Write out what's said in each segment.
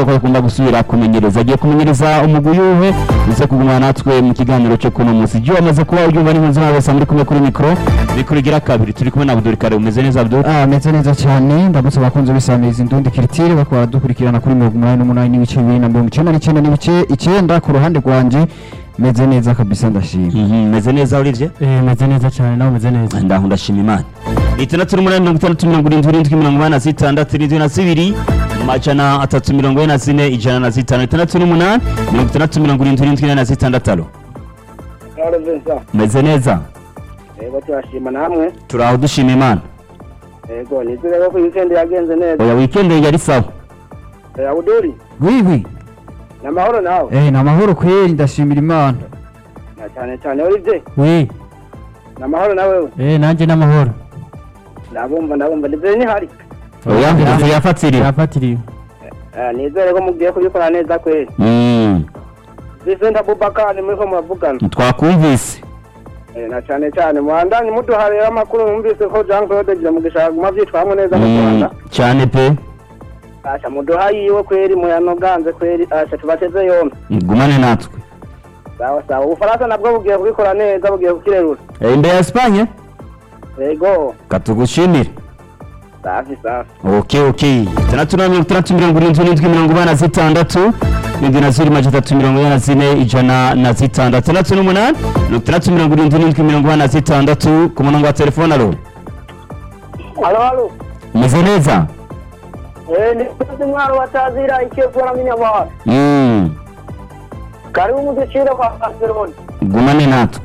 ko agomba gusubira kumenyereza agiye kumenyereza umugwi yuhe uze kugumana natwe mu kiganiro cyo kuno munsi ibyo wamaze kuba ubyumva n'impunzi mwese bose muri kumwe kuri mikoro mikoro igira kabiri turi kumwe na Abdul Karim umeze neza Abdul Ah, meze neza cyane ndamutse abakunzi b'isamirizi indundi kiritire bakaba baradukurikirana kuri mirongo umunani n'umunani n'ibice bibiri na mirongo icyenda n'icyenda n'ibice icyenda ku ruhande rwanjye meze neza kabisa ndashima Mhm, meze neza Olivier Eh, meze neza cyane nawe umeze neza ndaho ndashima imana itandatu n'umunani mirongo itandatu mirongo irindwi irindwi mirongo inani na zitandatu irindwi na zibiri amajana atatu mirongo ine na zine ijana na zitanu itandatu n'umunani mirongo itandatu mirongo irindwi irindwi ine na zitandatu alo Claude Vincent meze neza yego turashima namwe turaho dushima imana yego nizere ko weekend yagenze neza oya wikendi yari sawa Eh, Abuduri wiwi ni amahoro nawe eh ni amahoro kweri ndashimira imana na cyane cyane Olivier wi ni amahoro nawe eh nanjye n'amahoro ndabumva ndabumva ndizere ni hari oya inzu yafatiriwe yafatiriwe Eh, nizere ko mugiye kubikora neza kweli Mm, Vincent Abubakar muri ko muravugana twakumvise Eh, na cyane cyane muhandanye muduha rero amakuru mwumvise ko Jean Claude Giramugisha aguma vyitwamwo neza mu Mm, Rwanda cyane pe asha muduha yiwe kweli muyanoganze kweli asha tubateze yombi gumane natwe sawa sawa ubufaransa nabwo bugiye kubikora neza bugiye kukirerura Eh, imbere ya Espagne yego katugushimire safi safi ok ok itandatu na mirongo itandatu mirongo irindwi n'indwi mirongo ine na zitandatu irindwi na ziri majana atatu mirongo ine na zine ijana na zitandatu itandatu n'umunani mirongo itandatu mirongo irindwi n'indwi mirongo ine na zitandatu ku murongo wa telefone alo halo halo umeze neza Eh, ni kuzi mwaro batazira icyo kora minyamahara Mm, karibu muducire kwa Barcelona gumane natwe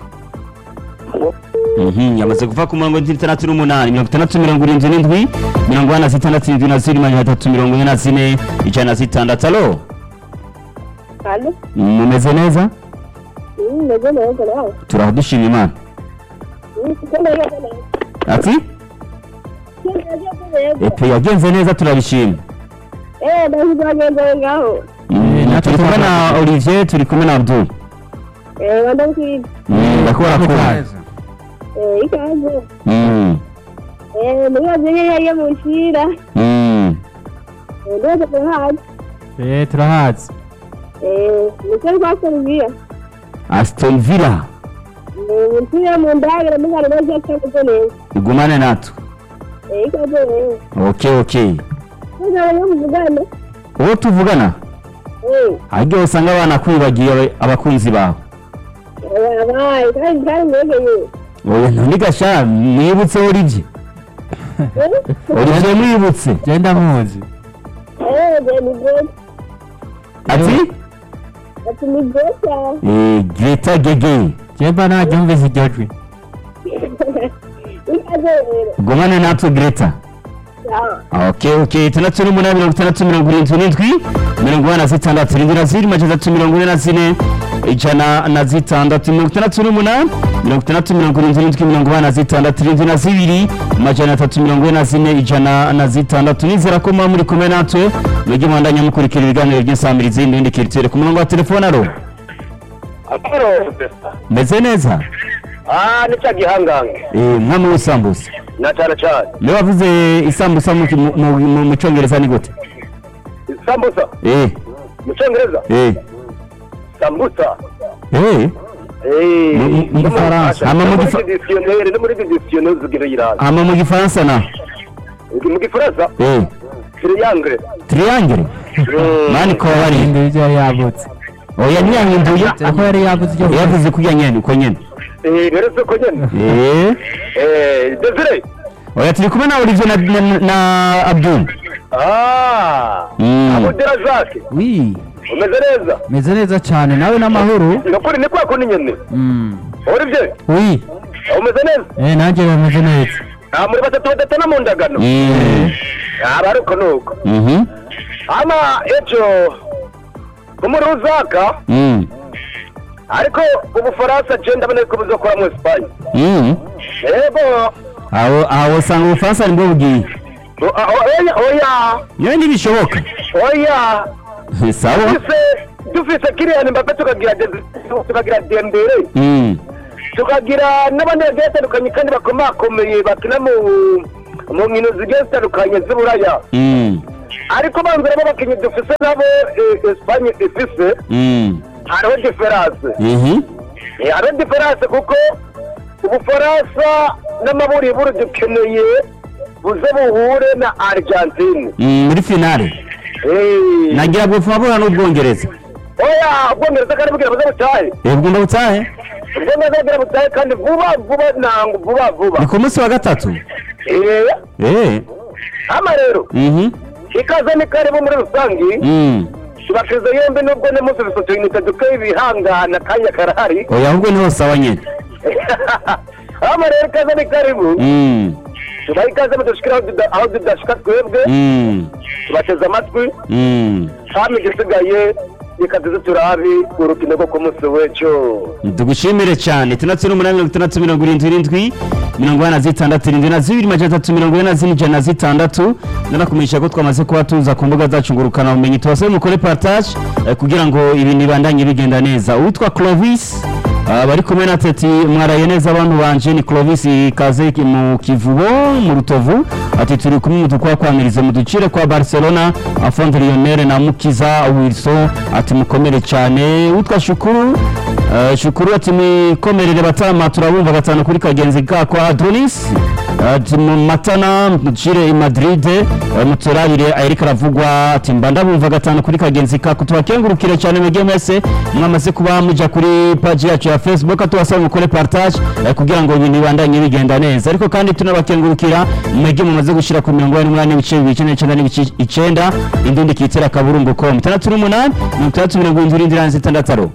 Mhm, yamaze kuva ku murongo w'itandatu n'umunani mirongo itandatu mirongo irindwi n'indwi mirongo ine na zitandatu irindwi na ziri majana atatu mirongo ine na zine ijana na zitandatu alo Halo, mumeze neza mm, meze neza nawe. turaho dushima imana Mm, siko neza neza. ati Siko neza neza. epe yagenze neza turabishima Eh, ndazigagenda ngaho. Mm, turi kumwe na olivier turi kumwe na abdul Eh, wanda kwiga. Mm, ndakubona ko Eh, ikaze. Mm, Eh, ndibaze yari yari mu nshira. mm. Eh, ndibaze kuhaza. eh turahazi Eh, niko kwa Serbia. aston villa Eh, mu nshira mu ndagara mu ngara neza cyangwa neza. igumane natwe Eh, ikaze rero. ok ok Neza bari mu Uganda. uwo tuvugana Eh, haryo usanga abana kwibagiye aba- abakunzi bawe eh, abaye kandi kandi mwegeye. oya ntundi gasha mwibutse olivier Eh, olivier mwibutse genda muzi eh, ni good. ati Ati ni good cyane. Eh, greta gege jemba naryumvise iryo jwi Ikaze rero. gumane natwe greta Sawa. ok ok itandatu n'umunani mirongo itandatu mirongo irindwi n'indwi mirongo ine na zitandatu irindwi na ziri majana atatu mirongo ine na zine ijana na zitandatu mirongo itandatu n'umunani mirongo itandatu mirongo irindwi n'indwi mirongo ine na zitandatu irindwi na zibiri majana atatu mirongo ine na zine ijana na zitandatu nizera ko muba muri kumwe natwe mwege mwandanya mukurikira ibiganiro by'insamirizi n'ibindi kiritere ku murongo wa telefone aro Amahoro. meze neza Ah, ni cya gihangange. Eh, mwami w'isambusa Na cyane cyane. niwe wavuze isambusa mu- mu- mu mu- mu cyongereza ni gute Sambusa. eh Mu Cyongereza. eh Sambusa. eh Eh. Mu- mu- mu Gifaransa. Hama mu Gifa- dictionnaire no muri dictionnaire zigira yiraza. hama mu gifaransa na Mu Gifaransa. eh Triangle. triangle mani ko bari hinduye ibyo yari yavutse oya ntiyanhinduye ako yari yavuze iryo yavuze kurya nyene uko nyene Eh, rero se ko nyene. eh Eh, Desire. oya turi kumwe na Olivier na, na, na Abdul Ah. Mm. Abudira Jacques. wi Umeze neza. meze neza cyane nawe n'amahoro Nokuri ni kwa kundi nyene. Mm. Olivier. wi Umeze neza. eh nanjye bameze neza Ah, muri batatu badatana mu ndagano. Mm. Ah, baruko nuko. Mhm. Ama ejo kumuruzaka Mm. ariko ubufaransa je ndabona ko buzokora mu Espagne. Mm. Yego. aho aho usanga ubufaransa nibwo bugiye O- a- Oya, oya, yewe ntibishoboka oya. sawa Dufise dufise Kylian Mbappe tukagira Desi- tukagira Dembele Mm. tukagira n'abandi bagiye batandukanye kandi bakomakomeye bakina mu mu nkino zigiye zitandukanye z'uburaya Mm. ariko banzuramo abakinnyi dufise nabo eh, Espagne ifise Mm. hariho diferanse Mhm. Eh, hariho diferanse kuko ubufaransa n'amaburiburi dukeneye buze buhure na argentine Mm, muri finale Eh, nagira gupfa bura n'ubwongereza oya ubwongereza kandi bwira buze butahe ebwo ndabutahe ubwongereza bwira butahe kandi vuba vuba nango vuba vuba ni ku munsi wa gatatu Eh, eh hama rero mhm ikaze ni karibu muri rusange Mm. tubashize yombi nubwo ne munsi bisotoyinite duke ibihangana kanya karahari oya ahubwo niho sawa nyene hama rero ikaze ni karibu Mm. tubaha ikaze mudushikira aho tuda- aho tudashika twebwe Mm. tubateze amatwi Mm. hama igisigaye reka tuze turabi urukino rwo ku munsi w'ejo tugushimire cyane itandatu n'umunani mirongo itandatu mirongo irindwi irindwi mirongo ine na zitandatu irindwi na zibiri majana atatu mirongo ine na zine ijana na zitandatu ndanakumenyesha ko twamaze kuba tuza ku mbuga zacu ngurukana ubumenyi tubasaba mukore partage eh, kugira ngo ibintu bibandanye bigenda neza uwitwa clovis ah, bari kumwe na teti mwaraye neza abantu banje ni clovis ikaze ki- mu kivubo mu rutovu ati turi kumwe mu dukwa kwamiriza mu ducire kwa barcelona afonde lionel na mukiza wilson ati mukomere cyane witwa shukuru Eh, shukuru ati mwikomerere batama turabumva gatanu kuri kagenzi kako adonis ati mu matana mucire i madrid eh, muturabire erika aravugwa ati mba ndabumva gatanu kuri kagenzi kako tubakengurukire cyane mwebwe mwese mwamaze kuba muja kuri paji yacu ya facebook tubasaba mukore partage eh, kugira ngo ibintu bibandanye bigenda neza ariko kandi tunabakengurukira mwebwe mumaze gushyira ku mirongo ine n'umunani n'ibice bibiri icyenda n'icyenda n'ibice icenda indundi kitera akaburungu com itandatu n'umunani mirongo itandatu mirongo irindwi n'irindwi na zitandatu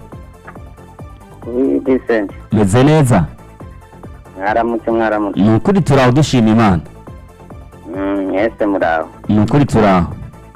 Decent. meze neza Mwaramutse mwaramutse. ni ukuri turaho dushima imana Mm, Mwese muraho. ni ukuri turaho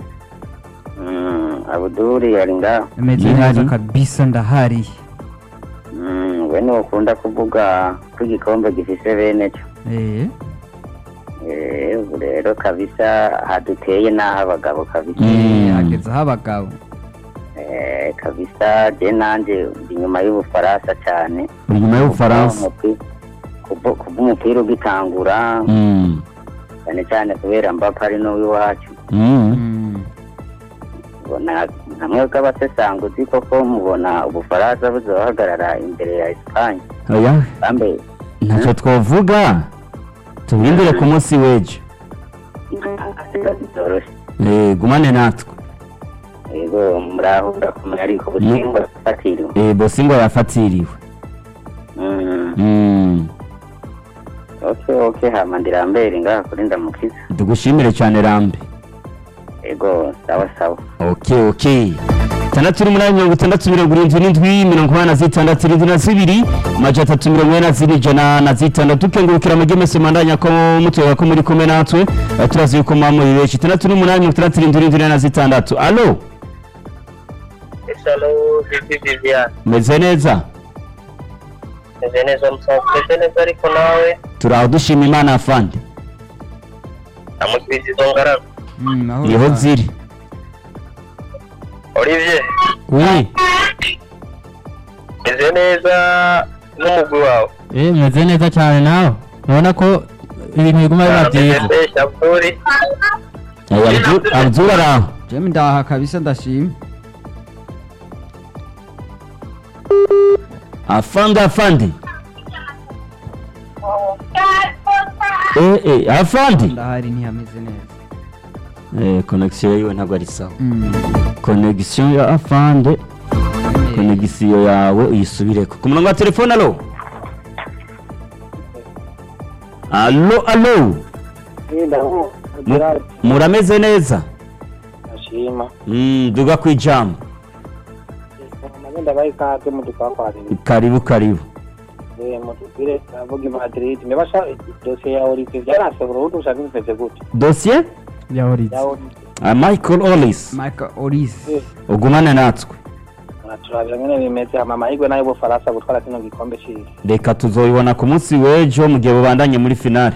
Mm, Abuduri ari ngaho. meze Ihari. neza kabisa ndahari Mm, we nukunda kuvuga ko igikombe gifise bene cyo. eh Eh, ubu rero kabisa haduteye n'aho abagabo kabisa. Mm. hagezeho abagabo Eh, kabisa je nanje ndi inyuma y'ubufaransa cyane. uri nyuma y'ubufaransa Umupi- kuva kuva umupira ugitangura Mm. cyane cyane kubera mbapa ari n'uw'iwacu Mm. Mm. ubona hamwe bw'abasesanguzi koko mubona ubufaransa buzohagarara imbere ya esipanye oya bambe ntacyo twavuga tubirindire ku munsi w'ejo byoroshye Eh, gumane natwe yego muraho urakomeye ariko ubusingwa bufatiriwe Eh, bosingo yafatiriwe Mm, Mm. ok ok hama ndirambere ngaha kuri ndamukiza tugushimire cyane rambe yego sawa sawa ok ok itandatu n'umunani mirongo itandatu mirongo irindwi n'indwi mirongo inani na zitandatu irindwi na zibiri amajana atatu mirongo ine na zine ijana na zitandatu tukengurukira amajye mese mandanya ko mutuyaga ko muri kumwe natwe Eh, turazi yuko muba muri benshi itandatu n'umunani mirongo itandatu irindwi irindwi ine na zitandatu alo Isalo Bibi Vivian meze neza meze neza musanzwe meze neza ariko nawe turaho dushima imana afande amukiriza izo ngaragu Mm, aho niho ziri Olivier oui meze neza n'umugwi wawe eh meze neza cyane nawe urabona ko ibintu biguma biba byiza meze Shaburi Eh, Abdu- abdul araho jemi ndaha kabisa ndashima afande afande eh eh afande ndahari ntihameze neza eh connection yiwe ntabwo ari sawa Mm. connection ya afande connection yawe uyisubireko ku murongo wa telefone alo alo alo Mu- murameze neza ashima Mm, duga ku ijambo amagenda bayi ikaze mu dukwakwari karibu karibu mutubwire avuga i madrid nibasha dosiye ya olivier byaranshobora ubundi ushaka bimeze gute dosiye yahoritse ya olivier Ah, michael olis michael oris ugumane natwe turabira nyine bimeze hama amahirwe nayo bufaransa gutwara kino gikombe cyiza reka tuzoyibona ku munsi w'ejo mu gihe bubandanye muri finale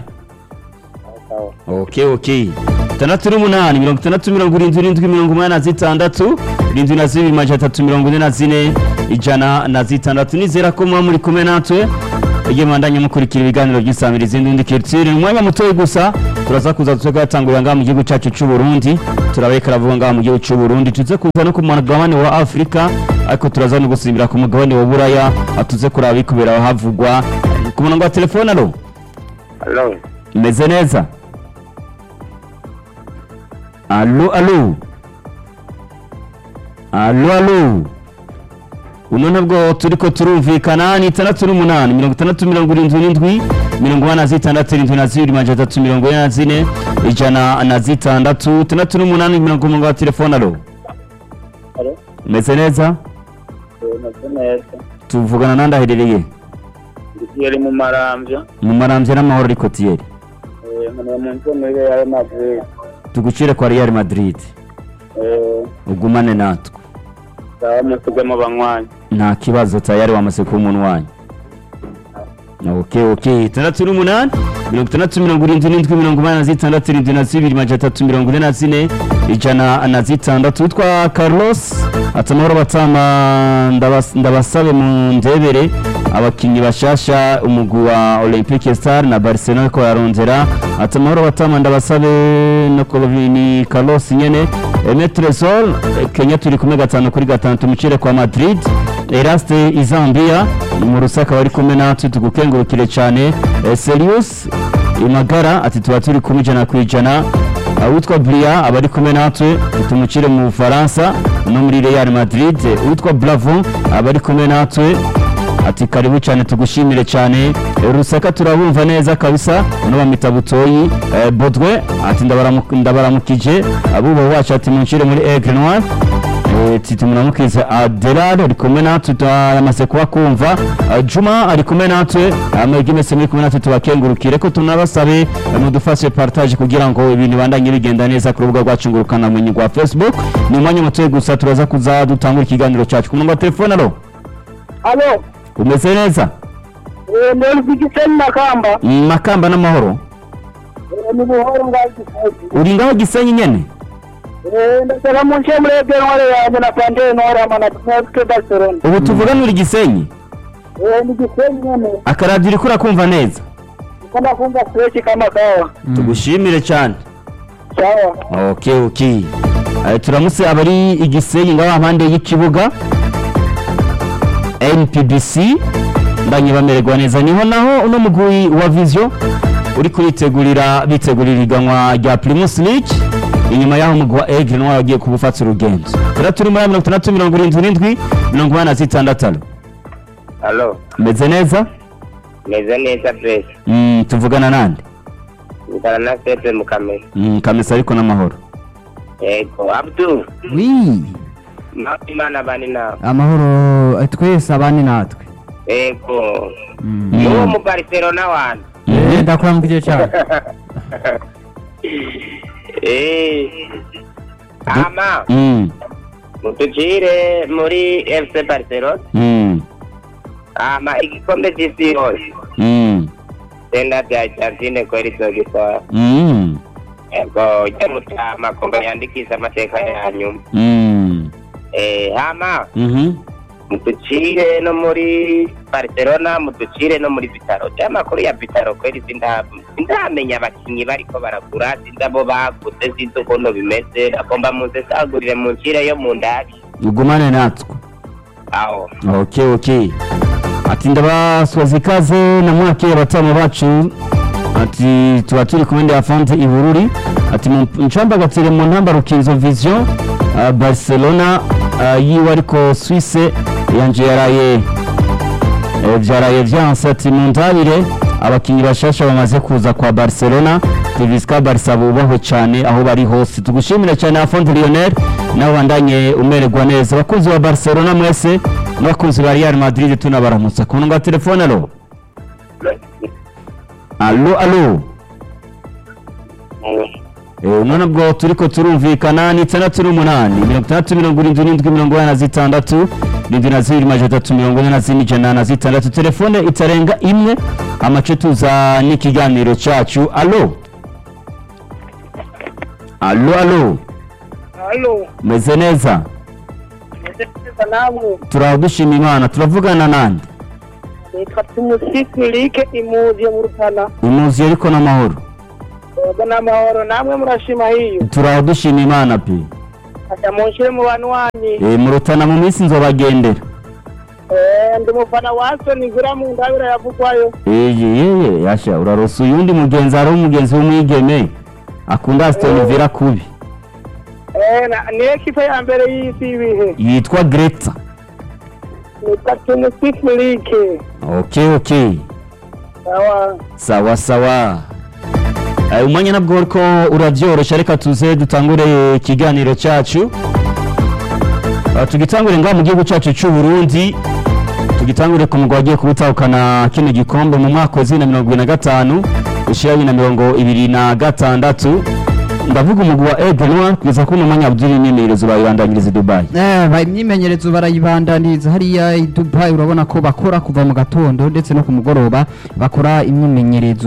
ok ok itandatu n'umunani mirongo itandatu mirongo irindwi irindwi mirongo umunani na zitandatu irindwi na zibiri majana atatu mirongo ine na zine ijana na zitandatu nizera ko muba muri kumwe natwe igihe mubandanye mukurikira ibiganiro by'isamirizi n'undi kiritsiri umwanya mutoya gusa turaza kuza tuze gatangurira ngaha mu gihugu cyacu cy'u Burundi turabeka aravuga ngaha mu gihugu cy'u Burundi tuze kuza no ku mugabane wa Afrika ariko turaza no gusimbira ku mugabane wa Buraya atuze kuraba ikubera aho havugwa ku murongo wa telefone alo Hello. meze neza alo alo alo alo uno ntabwo turi ko turumvikana ni itandatu n'umunani mirongo itandatu mirongo irindwi n'indwi mirongo ine na zitandatu irindwi na zibiri majana atatu mirongo ine na zine ijana na zitandatu itandatu n'umunani mirongo umunani wa telefone alo Alo. meze neza meze neza tuvugana nandi aherereye yari mu marambya mu marambya n'amahoro ariko tiyeri nkeneye mu nzu muri real madrid tugucire kwa real madrid ugumane natwe zaba musugemo banywanyi nta kibazo tayari wamaze kuba umuntu wanyu ok ok itandatu n'umunani mirongo itandatu mirongo irindwi n'indwi mirongo inani na zitandatu irindwi na zibiri majana atatu mirongo ine na zine ijana na zitandatu witwa carlos ati amahoro batama ndabas- ndabasabe mu ndebere abakinnyi bashasha umugwi wa olympique star na barcelona ko yarondera ati amahoro batama ndabasabe no kuba ni carlos nyene emetresol kenya turi kumwe gatanu kuri gatanu tumucire kwa madrid eraste izambia mu rusaka bari kumwe natwe tugukengurukire cyane Eh, serius imagara ati tuba turi kumwe ijana ku ijana uwitwa bria aba ari kumwe natwe tumucire mu bufaransa no muri real madrid uwitwa bravo aba ari kumwe natwe ati karibu cyane tugushimire cyane Eh, rusaka turabumva neza kabisa uno bamwita butoyi Eh, bodwe ati ndabaramu- ndabaramukije abuba wacu ati muncire muri aigle noir titi munamukiza aderade ari kumwe natwe turamaze kuba kumva Eh, juma ari kumwe natwe amagi mese muri kumwe natwe tubakengurukire ko tunabasabe eh, mudufashe partage kugira ngo ibintu bibandanye bigenda neza ku rubuga rwacu ngurukanabumenyi rwa facebook ni umwanya mutoya gusa turaza kuza dutangura ikiganiro cyacu ku murongo wa telefone alo alo umeze neza mbona igisenyi makamba Mm, makamba n'amahoro ni buhoro ngaho igisenyi uri ngaho gisenyi nyene ndasaba mu nce muri ebe ntware yanjye na pande ntware amana natwe barcelona ubu tuvugana uri gisenyi ni igisenyi nyene akaradiyo uriko urakumva neza niko ndakumva fresh kama kawa tugushimire cyane sawa ok ok Eh, turamutse abari igisenyi ngaho impande y'ikibuga npbc ndanye bamererwa neza niho naho uno mugwi wa vision uri kuritegurira bitegurira iganwa rya primus league inyuma y'aho umugwi wa egre noir wagiye kubufata urugendo rero turi muri mirongo itandatu mirongo irindwi n'indwi mirongo inani na zitandatu Hello. meze neza Meze neza Bless. Mm, tuvugana nande Ngana na Sepe mu kamera. Mm, kamesa ariko n'amahoro Yego, Abdu. wi Imana bani nawe. amahoro eh, twese abandi natwe Yego. Mm. Mm. Uwo mu Barcelona wanyu. Eh, ndakuramukije cyane Eh. Ama, Mm, mutujire muri FC Barcelona. mm, Ama igikombe cy'isi yose. mm, Tenda bya Argentine kweli tuzogitwara. mm, Yego, ujya mutama kombe yandikisha amateka yanyu. mm, Eh, hama. mhm. muducire no muri barcelona muducire no muri bitaro cy'amakuru ya bitaro kweli sinda- sindamenya abakinnyi bariko baragura sinzi abo baguze sinzi ukuntu bimeze agomba muze sagurire mu ncire yo mu ndabi ugumane natwe aho ok ok ati ndabaswaza ikaze na mwakeye abatamu bacu ati tuba turi kumwe ndi afante ibururi ati mu ncambagatire mu ntamba rukinzo vision uh, barcelona uh, yiwe ariko swisse yanje yaraye eh, vyaraye vyanse ati mu ndabire abakinyi bashasha bamaze kuza kwa barcelona tivisika barisa bubahwe cyane aho bari hose tugushimire cyane afonte lionel nawe bandanye umererwa neza abakunzi ba barcelona mwese n'abakunzi ba real madrid tunabaramutsa ku murongo wa telefone alo alo alo Eh, none ubwo turiko turumvikana ni itandatu n'umunani mirongo itandatu mirongo irindwi n'indwi mirongo ine na zitandatu irindwi na zibiri majana atatu mirongo ine na zine ijana na zitandatu telefone itarenga imwe amace tuza n'ikiganiro cyacu alo alo alo alo meze neza neza namwe turagushima imana turavugana nande nitwa tumusifirike imuzi yo mu rutana imuzi ariko n'amahoro yego n'amahoro namwe murashima hiyo turaho dushima imana pe aya munshire mu bantu wanyu Eh, mu rutana mu minsi nzobagendera Eh, ndi mufana wa Aston Villa mu ndabira yavugwayo eye yeye yasha urarosa uyundi mugenzi ari umugenzi w'umwigeme akunda Aston Villa kubi Eh, na- ni ekipe ya mbere y'isi ibihe yitwa Greta ni Patrick League okay okay sawa sawa sawa Eh, umwanya nabwo ariko urabyorosha reka tuze dutangure ikiganiro cyacu Ah, tugitangure ngaha mu gihugu cyacu cy'u Burundi tugitangure ku mugwa wagiye kubutahukana kino gikombe mu mwaka wa bibiri na mirongo ibiri na gatanu ushyira bibiri na mirongo ibiri na gatandatu ndavuga umugwi wa Aigle Noir kugeza kuri uno mwanya Abdul imyimenyerezo bayibandanyiriza i Dubai Eh, ba- imyimenyerezo barayibandaniza hariya i Dubai urabona ko bakora kuva mu gatondo ndetse no ku mugoroba bakora imyimenyerezo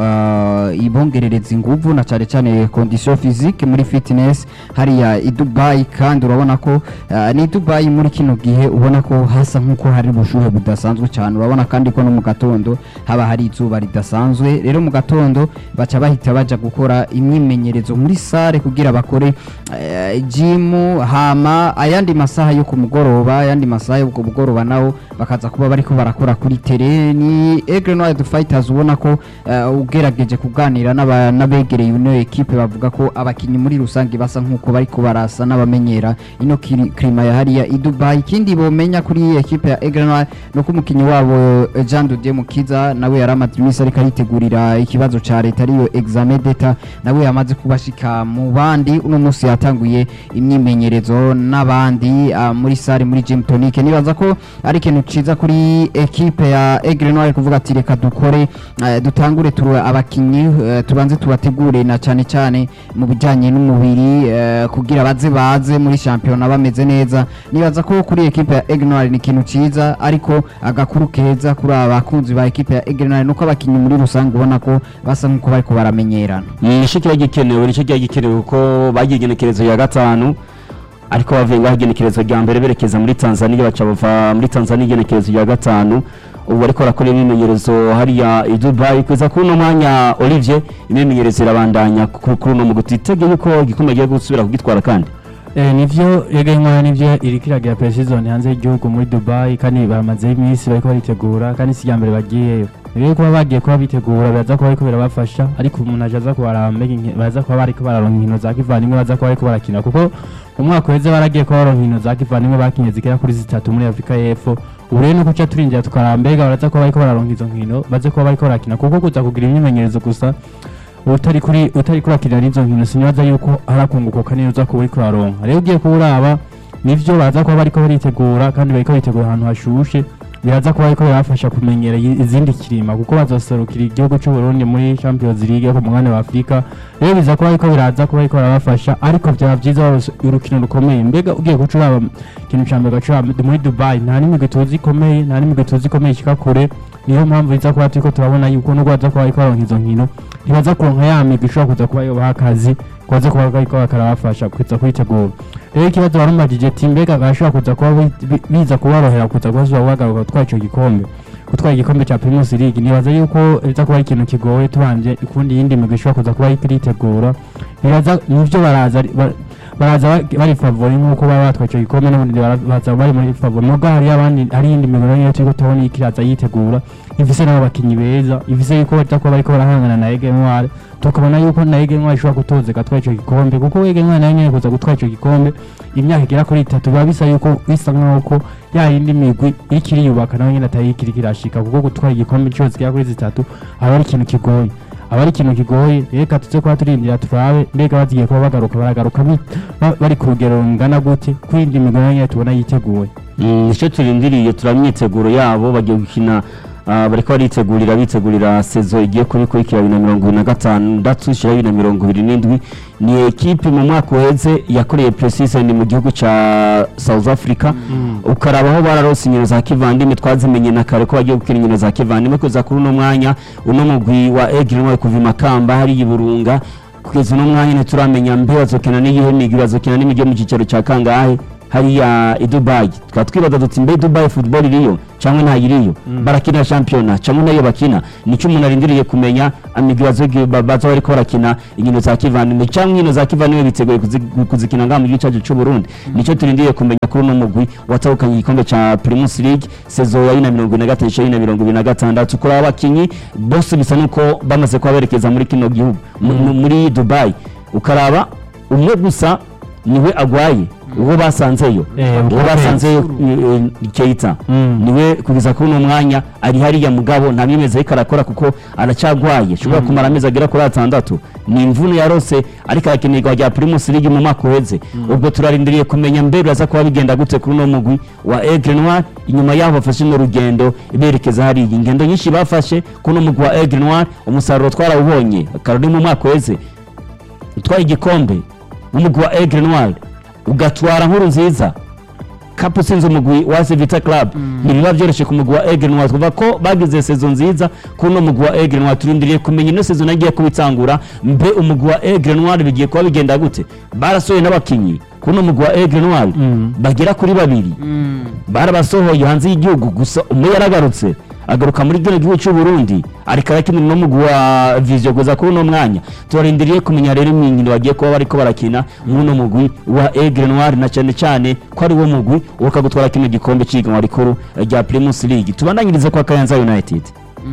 ah, ibongerereza inguvu na cyane cyane condition physique muri fitness hariya i Dubai kandi urabona ko ah, ni Dubai muri kino gihe ubona ko hasa nk'uko hari ubushuhe budasanzwe cyane urabona kandi ko no mu gatondo haba hari izuba ridasanzwe rero mu gatondo baca bahita baja gukora imyimenyerezo muri sare kugira bakore eh, gym hama ayandi masaha yo ku mugoroba ayandi masaha yo ku mugoroba nawo bakaza kuba bariko barakora kuri tere ni Aigle Noir the Fighters ubona ko eh, ugerageje kuganira n'aba- n'abegereye ino equipe bavuga ko abakinyi muri rusange basa nk'uko bariko barasa n'abamenyera ino kiri- klima ya hariya i Dubai ikindi bomenya kuri iyi equipe ya Aigle Noir no ko umukinyi wabo eh, Jean de Dieu Mukiza nawe yari amaze iminsi ariko aritegurira ikibazo ca leta ariyo examen d'etat nawe yamaze kubashika mu bandi uno munsi yatanguye imyimenyerezo n'abandi ah, muri sare muri gym tonic nibaza ko ari ikintu ciza kuri equipe ya Aigle Noir kuvuga ati reka dukore eh, dutangure turu abakinyi eh, tubanze tubategure na cyane cyane mu bijanye n'umubiri eh, kugira baze baze muri championnat bameze neza nibaza ko kuri equipe ya Aigle Noir ni ikintu ciza ariko agakuru keza kuri abakunzi ba equipe ya Aigle Noir nuko abakinyi muri rusange ubona ko basa nk'uko bariko baramenyerana nicyo kiba gikenewe nicyo kiba gikenewe kuko bagiye igenekerezo ya gatanu ariko bavuye ngaho igenekerezo rya mbere berekeza muri tanzania baca bava muri tanzania igenekerezo rya gatanu ubu ariko barakora imyimenyerezo hariya i dubai kugeza kuri uno mwanya olivier imyimenyerezo irabandanya ku- kuri uno muguti itege yuko igikombe agiye gusubira kugitwara kandi Eh, nivyo Ege Nkora nivyo iriko iragira pre-season hanze y'igihugu muri Dubai kandi baramazeho iminsi bariko baritegura kandi si irya mbere bagiyeyo rero kuba bagiye kuba bitegura biraza kuba bariko birabafasha ariko umuntu aje aza kubaraba mbega inki- baza kuba bariko bararonka inkino za kivandimwe baza kuba bariko barakina kuko umwaka uheze baragiye kuba baronka inkino za kivandimwe bakinye zigera kuri zitatu muri Afurika y'Epfo ubu rero nuko ca turinjira tukaraba mbega baraza kuba bariko bararonka izo nkino baze kuba bariko barakina kuko kuza kugira imyimenyerezo gusa utari kuri utari kurakirira n'izo nkino sinibaza yuko harakunguka kanini uza kuba uriko uraronka rero ugiye kuba uraba nivyo baza kuba bariko baritegura kandi bariko bitegura ahantu hashushe biraza kuba bariko birabafasha kumenyera i- izindi kirima kuko bazoserukira igihugu c'u Burundi muri Champions League yo ku mugabane wa Afrika rero biza kuba bariko biraza kuba bariko barabafasha ariko byaba vyiza baronse urukino rukomeye mbega ugiye guca uraba ikintu ca mbere ugaca uraba muri Dubai nta n'imigwi tuzi ikomeye nta n'imigwi tuzi ikomeye ishika kure niyo mpamvu biza kuba turiko turabona yuko nubwo baza kuba bariko baronka izo nkino ntibaza kuronka ya migwi ishobora kuza kuba yobaha akazi kubaza kuba bariko bakarabafasha kuza kwitegura rero ikibazo barumajije ati mbega bashobora kuza kuba bi- bi- biza kuborohera kuza kuba zuba bagaruka gutwara ico gikombe gutwara igikombe ca Primus League nibaza yuko biza kuba ari ikintu kigoye tubanje ukundi yindi migwi ishobora kuza kuba iriko iritegura nibaza nivyo baraza ari- ba- baraza ba- bari favori nk'uko baba batwaye ico gikombe n'ubundi bara- baza bari muri favori nubwo hari abandi hari iyindi migwi nayo turiko tubona iriko iraza yitegura ifise n'abo bakinyi beza ifise yuko baza kuba bariko barahangana na Ege Ntware tukabona yuko na Ege Ntware ishobora kutoza igatwara ico gikombe kuko Ege Ntware nayo nyene kuza gutwara ico gikombe imyaka igera kuri itatu biba bisa yuko bisa nk'aho ko ya yindi migwi iriko iriyubaka nayo nyene atari iriko irashika kuko gutwara igikombe inshuro zigera kuri zitatu aba ari ikintu kigoye aba ari ikintu kigoye reka tuze kuba turindira turabe mbega bagiye kuba bagaruka baragaruka bi- ba- bari ku rugero rungana gute kuri indi migwi nayo nyene tubona yiteguye Mm, nicyo turindiriye turamyiteguro yabo bagiye gukina ah, bariko baritegurira bitegurira sezo igiye kubikurikira bibiri na mirongo ibiri na gatandatu ishira bibiri na mirongo ibiri n'indwi ni ekipe mu mwaka uheze yakoreye pre-season mu gihugu ca South Africa ukaraba aho bararose inkino za kivandimwe twazimenye na kare ko bagiye gukina inkino za kivandimwe kuza kuri uno mwanya uno mugwi wa Aigle Noir kuva i Makamba hari i Burunga kugeza uno mwanya ntituramenya mbe bazokina n'iyihe migwi bazokina n'imigwi yo mu cyicaro ca kangahe hariya i Dubai tukaba twibaza duti mbe Dubai football iriyo cyangwa ntayiriyo barakina shampiyona cyangwa nayo bakina nicyo umuntu arindiriye kumenya amigwi bazogi- ba- baza bariko barakina inkino za kivandimwe cyangwa inkino za kivandimwe biteguye kuzi- kuzikina ngaha mu gihugu cyacu cy'u Burundi nicyo turindiriye kumenya kuri uno mugwi watahukanye igikombe cya Primus League sezo ya bibiri na mirongo ine na gatatu ishira na mirongo ibiri na gatandatu kuri aba bakinyi bose bisa nuko bamaze kuba berekeza muri kino gihugu mu- mu- muri Dubai ukaraba umwe gusa niwe agwaye uwo basanzeyo Eh, uwo basanzeyo eh, eh, Keita Mm. niwe kugeza kuri uno mwanya ari hariya mugabo nta myemezi ariko arakora kuko aracyagwaye ashobora kumara amezi agera kuri atandatu ni imvune yarose ariko arakenerwa rya Primus League mu mwaka uheze ubwo turarindiriye kumenya mbe biraza kuba bigenda gute kuri uno mugwi wa Aigle Noir inyuma yaho bafashe no rugendo berekeza hariya ingendo nyinshi bafashe kuri uno mugwi wa Aigle Noir umusaruro twarawubonye karori mu mwaka uheze utwaye igikombe n'umugwi wa Aigle Noir ugatwara nkuru nziza kapu sinzi umugwi wa Vita Club ntibiba byoroshye ku mugwi wa Aigle Noir twavuga ko bagize sezo nziza kuri uno mugwi wa Aigle Noir turindiriye kumenya ino sezo nagiye kubitangura mbe umugwi wa Aigle Noir bigiye kuba bigenda gute barasohoye n'abakinyi kuri uno mugwi wa Aigle Noir bagera kuri babiri barabasohoye hanze y'igihugu gusa umwe yaragarutse agaruka muri kino gihugu cy'u Burundi ariko arakinira no mugwi wa Vision kuza kuri uno mwanya turarindiriye kumenya rero imyinkino bagiye kuba bariko barakina muri uno mugwi wa Aigle Noir na cyane cyane ko ari wo mugwi uka gutwara kino gikombe cy'iganwa rikuru rya Primus League tubandanyirize kwa Kayanza United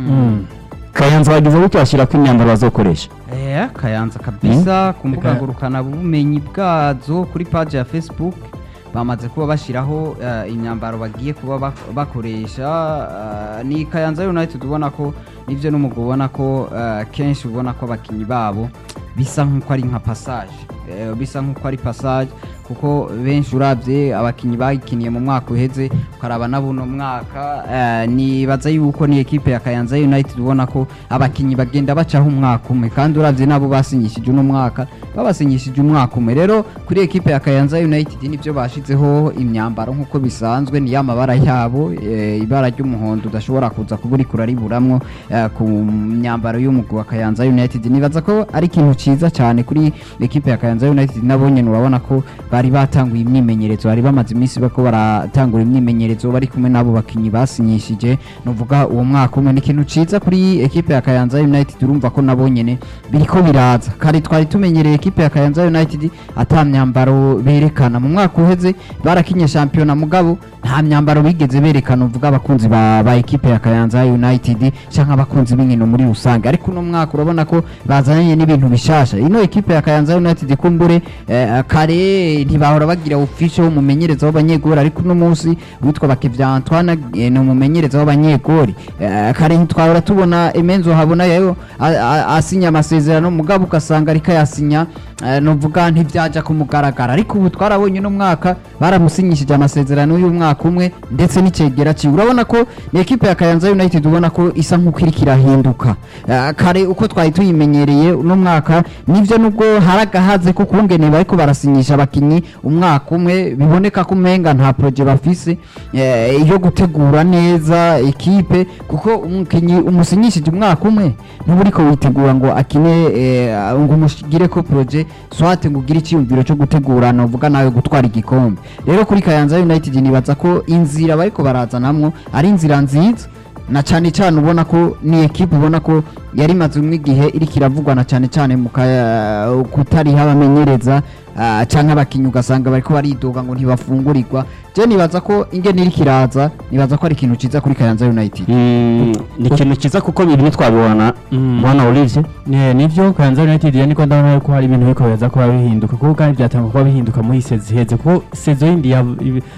Kayanza bagize gutyo bashyira ko imyambaro bazokoresha Eh, kayanza kabisa ku mbuga ngurukana bumenyi bwazo kuri page ya facebook bamaze kuba bashyiraho eh, imyambaro bagiye kuba bak- bakoresha eh, ni kayanza united ubona ko nibyo n'umugabo ubona ko eh, kenshi ubona ko abakinnyi babo bisa nk'uko ari nka passage Eh, bisa nk'uko ari passage kuko benshi urabye abakinnyi bayikiniye mu mwaka uheze ukaraba na buno mwaka eh, nibaza yuko ni ekipe ya Kayanza United ubona ko abakinnyi bagenda bacaho umwaka umwe kandi urabye nabo basinyishije uno mwaka babasinyishije umwaka umwe rero kuri ekipe ya Kayanza United nibyo bashizeho imyambaro nk'uko bisanzwe ni y'amabara yabo eh, ibara ry'umuhondo udashobora kuza kuba uri kurariburamwo eh, ku myambaro y'umugwi wa Kayanza United nibaza ko ari ikintu ciza cyane kuri ekipe ya Kayanza United nabo nyene urabona ko bari batanguye imyimenyerezo bari bamaze iminsi bako baratangura imyimenyerezo bari kumwe n'abo bakinyi basinyishije nuvuga uwo mwaka umwe ni ikintu ciza kuri ekipe ya Kayanza United urumva ko nabo nyene biriko biraza kare twari tumenyereye ekipe ya Kayanza United ata myambaro berekana mu mwaka uheze barakinye shampiyona mugabo nta myambaro bigeze berekana uvuga abakunzi ba, ba ekipe ya Kayanza United canke abakunzi b'inkino muri rusange ariko uno mwaka urabona ko bazanye n'ibintu bishasha ino ekipe ya Kayanza United kumbure eh, kare ntibahora bagira official w'umumenyereza w'abanyegori ariko uno munsi witwa Bakivya Antoine eh, ni umumenyereza w'abanyegori eh, kare ntitwahora tubona Emenzo habona yayo a- a- asinya amasezerano mugabo ugasanga ariko yasinya eh, novuga ntivyaja kumugaragara ariko ubu twarabonye uno mwaka baramusinyishije amasezerano y'umwaka umwe ndetse n'icegera ciwe urabona ko ni ekipe ya Kayanza United ubona ko isa nk'uko iriko irahinduka Eh, kare uko twari tuyimenyereye uno mwaka nivyo nubwo hari agahaze ko kungene bariko barasinyisha abakinyi umwaka umwe biboneka ko umenga nta projet bafise eh, yo gutegura neza ekipe kuko umukinyi umusinyishije umwaka umwe ntuba uriko witegura ngo akine eh, ngo umushigire ko projet swate ngo ugire icyiyumviro cyo gutegura novuga nawe gutwara igikombe rero kuri Kayanza United nibaza ko inzira bariko barazanamwo ari inzira nziza na cyane cyane ubona ko ni ekipe ubona ko yari imaze umwe igihe iriko iravugwa na cyane cyane mu ka- kutariho abamenyereza ah, canke abakinyi ugasanga bariko baridoga ngo ntibafungurirwa je nibaza ko ingene iriko iraza nibaza ko ari ikintu ciza kuri Kayanza United Mm, ni ikintu cyiza kuko biri twabibona Mm. bwana Olivier Ne, nivyo Kayanza United yani ko ndabona ko hari ibintu biko biraza kuba bihinduka kuko kandi byatanga kuba bihinduka muri sezi heze kuko sezo yindi ya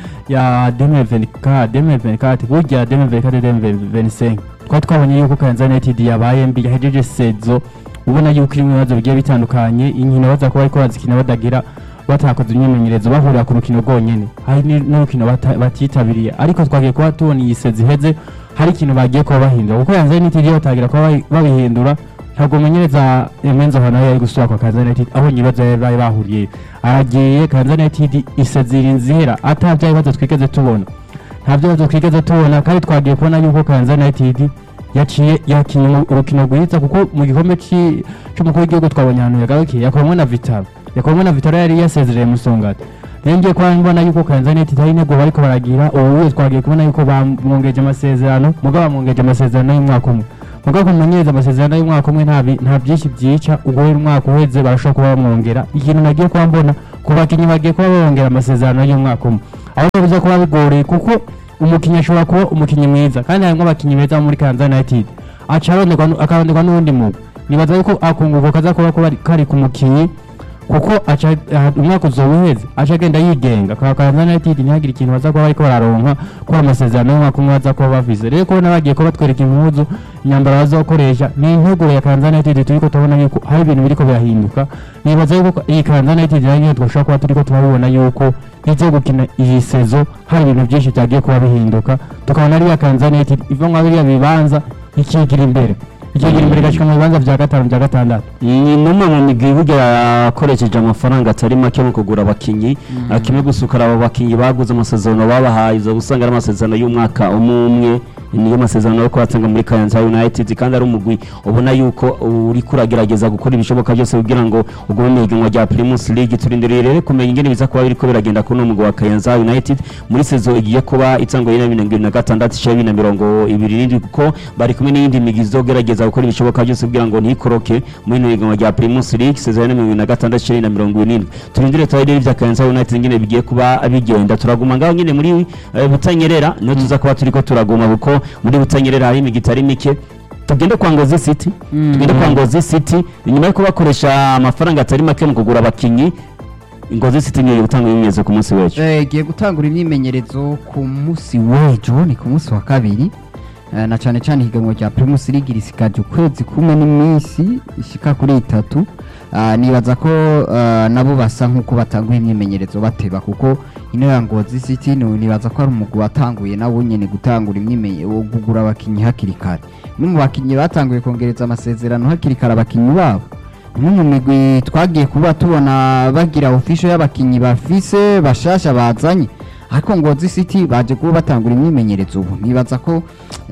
ya 2024 2024 burya 2024 2025 twari twabonye yuko Kayanza United yabaye mbi yahejeje sezo ubona yuko irimo ibibazo bigiye bitandukanye inkino baza kuba ariko bazikina badagira batakoze imyimenyerezo bahurira ku rukino rwonyene hari ni- n'urukino bata- batitabiriye ariko twagiye kuba tubona iyi sezi iheze hari ikintu bagiye kuba bahindura kuko Kayanza United iyo batagira kuba bayi- babihindura ntabwo umenyereza Emenzo hano yari gusubira kwa Kayanza United aho ibibazo bari bari bahuriye aragiye Kayanza United isezira inzira ata bya bibazo twigeze tubona nta bibazo twigeze tubona kandi twagiye kubona yuko Kayanza United yaciye yakinnye mu- urukino rwiza kuko mu gikombe ci- c'umukuru w'igihugu twabonye ahantu yagarukiye yakoramo na Vitaro yakoramo na Vitaro yari yasezereye Musongati rero ngiye kuba mbona yuko Kayanza United hari intego bariko baragira ubu twagiye kubona yuko bamwongeje amasezerano mugabo bamwongeje amasezerano y'umwaka umwe mugabo kumumenyereza amasezerano y'umwaka umwe nta bi- nta byinshi byica ubwo rero umwaka uheze barashobora kuba bamwongera ikintu nagiye kuba mbona ku bakinnyi bagiye kuba bongera amasezerano y'umwaka umwe aho bivuze kuba bigoreye kuko umukinnyi ashobora kuba umukinnyi mwiza kandi harimo abakinnyi beza bo muri Kayanza United aca aronderwa nu- akaronderwa n'uwundi mugwi nibaza yuko akunguko kaza kuba kuba kari ku mukinnyi kuko aca ah, umwaka uzoba uheze aca agenda yigenga kwa Kayanza United ntihagire ikintu baza kuba bariko bararonka ko amasezerano y'umwaka umwe baza kuba bafise rero kubona bagiye kuba batwereka impuzu imyambaro bazokoresha ni integuro ya Kayanza United turiko tubona yuko hari ibintu biriko birahinduka nibaza yuko iyi Kayanza United nayo nyene twashobora kuba turiko turabibona yuko izo gukina iyi sezo hari ibintu byinshi byagiye kuba bihinduka tukabona ariya Kayanza United iva nka biriya bibanza ikigira imbere ikigira imbere igashika mu bibanza vya gatanu vya gatandatu ni numwe mu migwi burya yakoresheje amafaranga atari make mu kugura abakinnyi Ah, kimwe gusa ukaraba abakinnyi baguze amasezerano babahaye uza gusanga ari amasezerano y'umwaka umwe umwe niyo masezerano yo kubatanga muri Kayanza United kandi ari umugwi ubona yuko uri kuragerageza gukora ibishoboka byose kugira ngo ugume mu ihiganwa rya Primus League turindiriye rero kumenya ingene biza kuba biriko biragenda kuri uno mugwi wa Kayanza United muri sezo igiye kuba itangwa na mirongo ibiri na gatandatu ishira bibiri na mirongo ibiri n'indwi kuko bari kumwe n'iyindi migwi izogerageza gukora ibishoboka byose kugira ngo ntikoroke muri ino higanwa rya Primus League sezo ya mirongo ibiri na gatandatu ishira bibiri na mirongo irindwi turindire tubare ibya Kayanza United ingene bigiye kuba bigenda turaguma ngaho nyine muri eh, Butanyerera niho tuza kuba turiko turaguma kuko muri Butanyerera hari imigwi itari mike tugende kwa Ngozi City tugende kwa Ngozi City inyuma yo kubakoresha amafaranga atari make mu kugura abakinyi Ngozi City niyo gutanga ibimenyetso ku munsi w'ejo Eh, igiye gutangura imyimenyerezo ku munsi w'ejo ni ku munsi wa kabiri Eh, na cyane cyane ihiganwa rya Primus League risikaje ukwezi kumwe n'iminsi ishika kuri itatu Ah, nibaza ko ah, nabo basa nk'uko batanguye imyimenyerezo bateba kuko ino ya Ngozi City ni- nibaza ko ari umugwi watanguye nawo nyene gutangura imyimenyerezo kugura abakinyi hakiri kare no mu bakinyi batanguye kongereza amasezerano hakiri kare abakinyi babo imwe mu migwi twagiye kuba tubona bagira official y'abakinyi bafise bashasha bazanye ariko Ngozi City baje kuba batangura imyimenyerezo ubu nibaza ko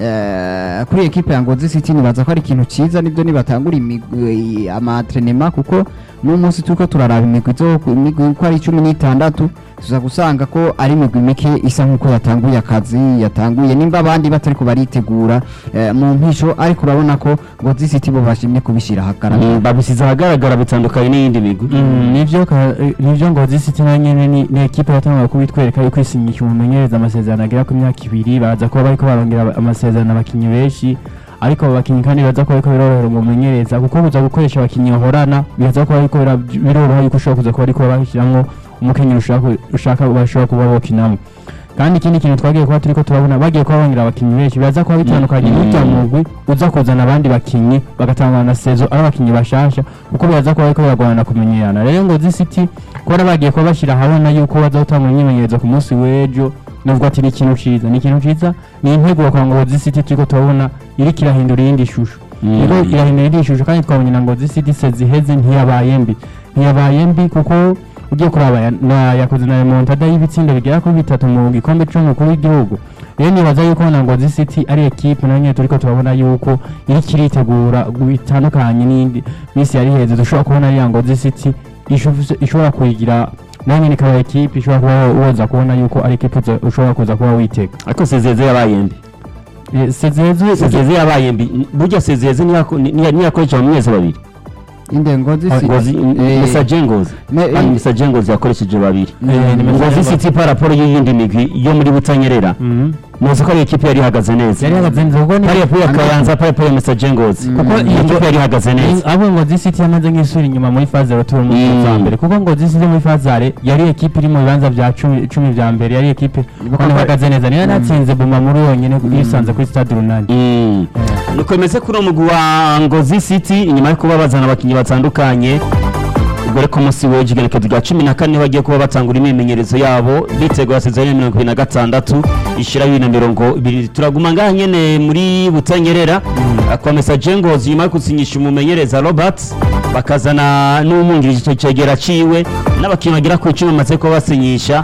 eh, kuri ekipe ya Ngozi City nibaza ko ari ikintu ciza nibyo nibatangura imigwi amatrenema kuko no munsi turiko turaraba imigwi zo imigwi ko ari cumi n'itandatu tuza gusanga ko ari imigwi mike isa nk'uko yatanguye akazi yatanguye nimba abandi batariko baritegura eh, mu mpisho ariko urabona ko Ngozi City bo bashimye kubishira ahagaragara Mm, babisize ahagaragara bitandukanye n'iyindi migwi Mm, nivyo ka- eh, nivyo ngozi city na nyene ni ni ekipe yatangaga kubitwereka yuko isinyisha umumenyereza amasezerano agera ku myaka ibiri baraza kuba bariko barongera aba- amasezerano abakinyi benshi ariko abo bakinyi kandi baza kuba bariko birorohera umumenyereza kuko buza gukoresha abakinyi bahorana biza kuba bariko bira- biroroha yuko ushobora kuza kuba ariko bashiramwo umukenyero ushaka ushaka bashobora kuba bokinamwo kandi ikindi kintu twagiye kuba turiko turabona bagiye kuba bongera abakinyi benshi biraza kuba bitandukanye n'urya mugwi uza kuzana abandi bakinyi bagatangana na sezo ari abakinyi bashasha kuko biraza kuba bariko biragorana kumenyerana rero ngozi city kubona bagiye kuba bashyira ahabona yuko baza gutanga imyimenyerezo ku munsi w'ejo nubwo ati ni ikintu ciza ni ikintu ciza ni integuro kwa ngozi city turiko turabona iriko irahindura iyindi shusho Mm. rero irahindura iyindi shusho kandi twabonye na ngozi city sezi iheze ntiyabaye mbi ntiyabaye mbi kuko ugiye kuraba ya- na yakoze na remontada y'ibitsinda bigera kuri bitatu mu gikombe c'umukuru w'igihugu rero nibaza yuko na ngozi city ari ekipe nayo nyene turiko turabona yuko iriko iritegura bitandukanye n'indi misi yari heze dushobora kubona ariya ngozi city ishof- ishobora kuyigira nayo nyene ikaba ekipe ishobora kuba woza kubona yuko ari ekipe uza- ushobora kuza kuba witega ariko sezeze yabaye mbi Eh, sezeze sezeze yabaye mbi burya sezeze niyako- niya- niyakoresha mu mezi babiri inde Ngozi City ngozi Eh, misaje ngozi ne- kandi misaje ngozi yakoresheje babiri Eh, ni Misaje ngozi Ngozi. city pa raporo y'iyindi migwi yo muri butanyerera Mhm. muzi ko ari ekipe yari ihagaze neza yari yahagaze neza kuko ni pari yapuye akayanza pari yapuye misaje ngozi Mm. kuko iyi ekipe yari ihagaze neza abo ngozi city yamaze nk'isura inyuma muri faze retour mu Mm. za mbere kuko ngozi city muri fazare yari ekipe iri mu bibanza bya cumi cumi vya mbere yari ekipe kandi ihagaze neza niyo natsinze buma muri yonyene yisanze kuri stade runani Mm. nuko bimeze kuri uwo mugwi wa ngozi city inyuma yo kuba bazana abakinnyi batandukanye ubwo rero ku munsi w'ejo igenekerezo rya cumi na kane bagiye kuba batangura imyimenyerezo yabo bitegura sezoni ya mirongo ibiri na gatandatu ishira bibiri na mirongo ibiri turaguma ngaha nyene muri butanyerera kwa mesaje ngozi nyuma yo gusinyisha umumenyereza robert bakazana n'umwungirije icyo cegera ciwe n'abakinnyi bagera ku icumi bamaze kuba basinyisha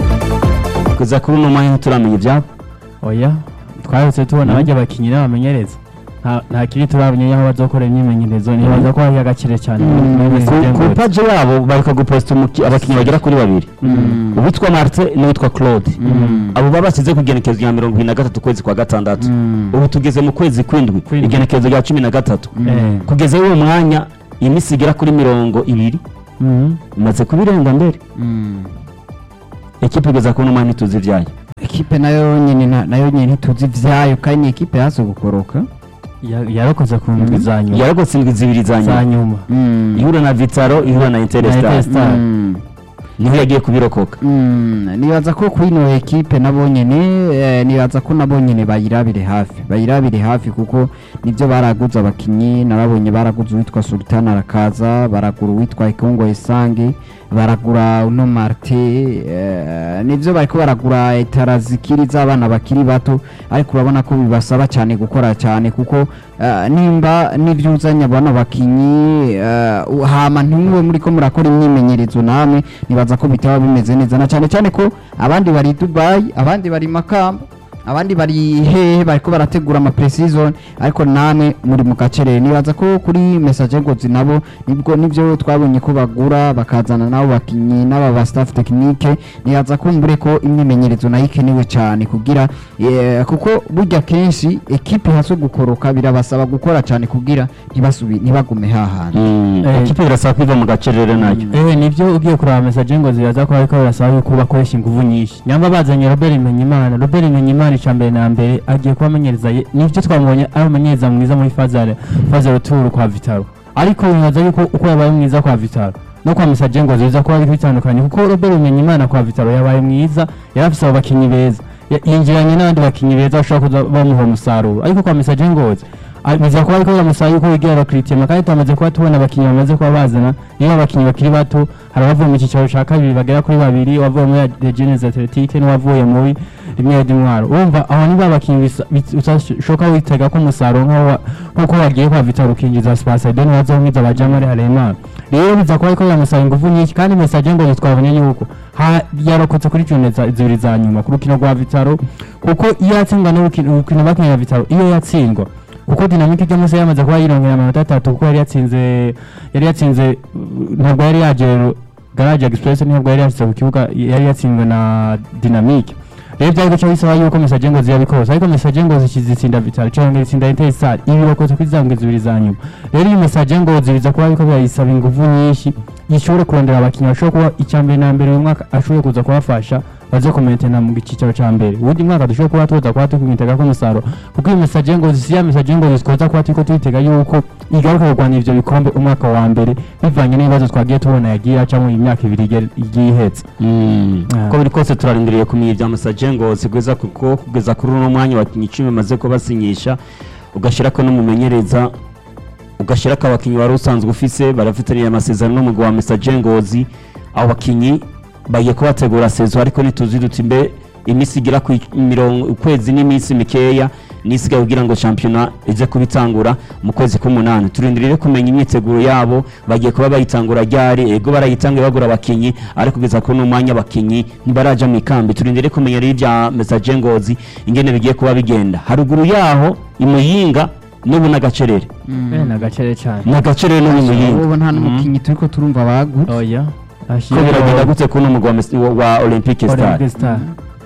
kuza kuri uno mwanya ntituramenya ivyabo oya twaretse tubona bajya abakinyi n'abamenyereza nta- nta kiri turabonye aho bazokora imyimenyerezo nibaza ko hari agakire cyane muri Mm. Messi ku ku Dengozi. paji yabo bareka guposita umuki- abakinnyi bagera kuri babiri Mm. uwitwa martin n'uwitwa claude Mm. abo baba bashyize ku igenekerezo rya mirongo ibiri na gatatu ukwezi kwa gatandatu Mm. ubu tugeze mu kwezi kw'indwi Kw'indwi. igenekerezo rya cumi na gatatu Eh. kugeza uwo mwanya iminsi igera kuri mirongo ibiri Mhm. imaze kubirenga mbere Mm. ekipe igeza kubona umwanya ituzi ibyayo ekipe nayo nyine na- nayo nyine ntituzi ivyayo kandi ni ekipe yazo gukoroka Ya- yarakoze ku ndwi za nyuma yaragotse indwi zibiri za za nyuma nyuma Mm. ihura na vitaro ihura na interstar Interstar. Mm. niho yagiye kubirokoka Mm, nibaza ko kuri ino ekipe nabo nyene eh, nibaza ko nabo nyene bayirabire hafi bayirabire hafi kuko nivyo baraguze abakinyi narabonye baraguze uwitwa Sultan arakaza baragura uwitwa Ikongo Isange baragura uno Marte eh, nivyo bariko baragura etara zikiri z'abana bakiri bato ariko urabona ko bibasaba cyane gukora cyane kuko eh, nimba n'ivyuzanya bano bakinyi eh, u- hama ntimube muriko murakora imyimenyerezo namwe nibaza ko bitaba bimeze neza na cyane cyane ko abandi bari i Dubai abandi bari i Makamba abandi bari hehe bariko barategura ama pre-season ariko namwe muri mu gacerere nibaza ko kuri message ngozi nabo nibwo nivyo twabonye ko bagura bakazana nabo bakinyi n'aba ba staff technique nibaza ko mbure ko imyimenyerezo nayo ikenewe cyane kugira eh, kuko burya kenshi ekipe haso gukoroka birabasaba gukora cyane kugira ntibasubi ntibagume hahandi Mm, Eh. ekipe birasaba kwiva mu gacerere nayo ewe nibyo ugiye kuraba message ngo ziraza ko ariko birasaba yuko bakoresha ingufu nyinshi nyamba bazanye Robert Imenyimana Robert Imenyimana icambere na mbere agiye kubamenyereza ye- nivyo twamubonye ari umumenyereza mwiza muri Fazal Fazal Tour kwa Vitaro ariko bibaza yuko uko yabaye mwiza kwa Vitaro no kwa message ngo ziza ko ari bitandukanye kuko Robert Imenyimana kwa Vitaro yabaye mwiza yarafise abo bakinyi beza Ya- yinjiranye n'abandi bakinyi beza bashobora kuza bamuha umusaruro ariko kwa message ngozi Ah, biza kuba ariko biramusaba yuko wigira abakiritima kandi tumaze kuba tubona abakinnyi bamaze kuba bazana niyo abakinnyi bakiri bato hari abavuye mu cyicaro cya kabiri bagera kuri babiri uwavuye muri Regenes Athletic n'uwavuye muri rimwe d'Intwaro urumva aho ni ba bakinnyi bisa- bis- utashoka witega ko umusaruro nk'aho wa- nk'uko wagiye kwa Vital ukinjiza Spasadeni wazomwiza abajamari Haremana rero biza kuba ariko biramusaba ingufu nyinshi kandi message ngo twabonye yuko ha- yarokotse kuri jone za- zibiri za nyuma ku rukino rwa Vitaro kuko iyo yatsindwa n'urukino urukino bakinira Vitaro iyo yatsindwa kuko dinamike ijya munsi yamaze kuba yirongera amanota atatu kuko yari yatsinze yari yatsinze uh, ntabwo yari yaje garage express ntabwo yari yashyize ku kibuga yari yatsinzwe na dinamike rero byari guca bisaba yuko message ngo ziyabikoze ariko message ngo zitsinda vitali cyangwa itsinda interstar ibi bakoze kuri za ngwe zibiri za nyuma rero iyi message ngo zibiza kuba yuko birayisaba ingufu nyinshi ishobore kurondera abakinnyi bashobora kuba icya mbere na mbere uyu mwaka ashobore kuza kubafasha baze kumentena mu cyicaro cya mbere ubundi mwaka dushobora kuba tuza kuba tukwitega ko umusaruro kuko iyi message ngo zisiya message ngo zikoza kuba turiko tuyitega yuko igaruka kurwanya ivyo bikombe umwaka wa mbere bivanye n'ibibazo twagiye tubona yagiye acamo iyi myaka ibiri igere- igiye ihetse Mm. Ah. uko biri kose turarindiriye kumenya ibya masaje ngo sigwiza kuko kugeza kuri uno mwanya abakinnyi icumi bamaze kubasinyisha ugashyirako n'umumenyereza ugashyirako abakinnyi wari usanzwe ufise barafitaniye amasezerano n'umugwi wa mesaje ngozi abo bakinnyi bagiye kubategura sezo ariko ntituzi duti mbe iminsi igera ku mirongo ukwezi n'iminsi mikeya nisigaye kugira ngo shampiyona ize kubitangura mu kwezi k'umunani turindiriye kumenya imyiteguro yabo bagiye kuba bayitangura ryari ego barayitanguye bagura abakinyi ariko kugeza kuri uno mwanya abakinyi ntibaraja mu ikambi turindiriye kumenya rero ibya mesaje ngozi ingene bigiye kuba bigenda haruguru yaho imuyinga n'ubu n'agacerere Eh, ni agacere cyane n'agacerere n'ubu imuyinga ubu nta n'umukinnyi turiko turumva bagutse oya ko biragenda gute kuri uno mugwi wa Mes- wa- wa olympique star Olympic Star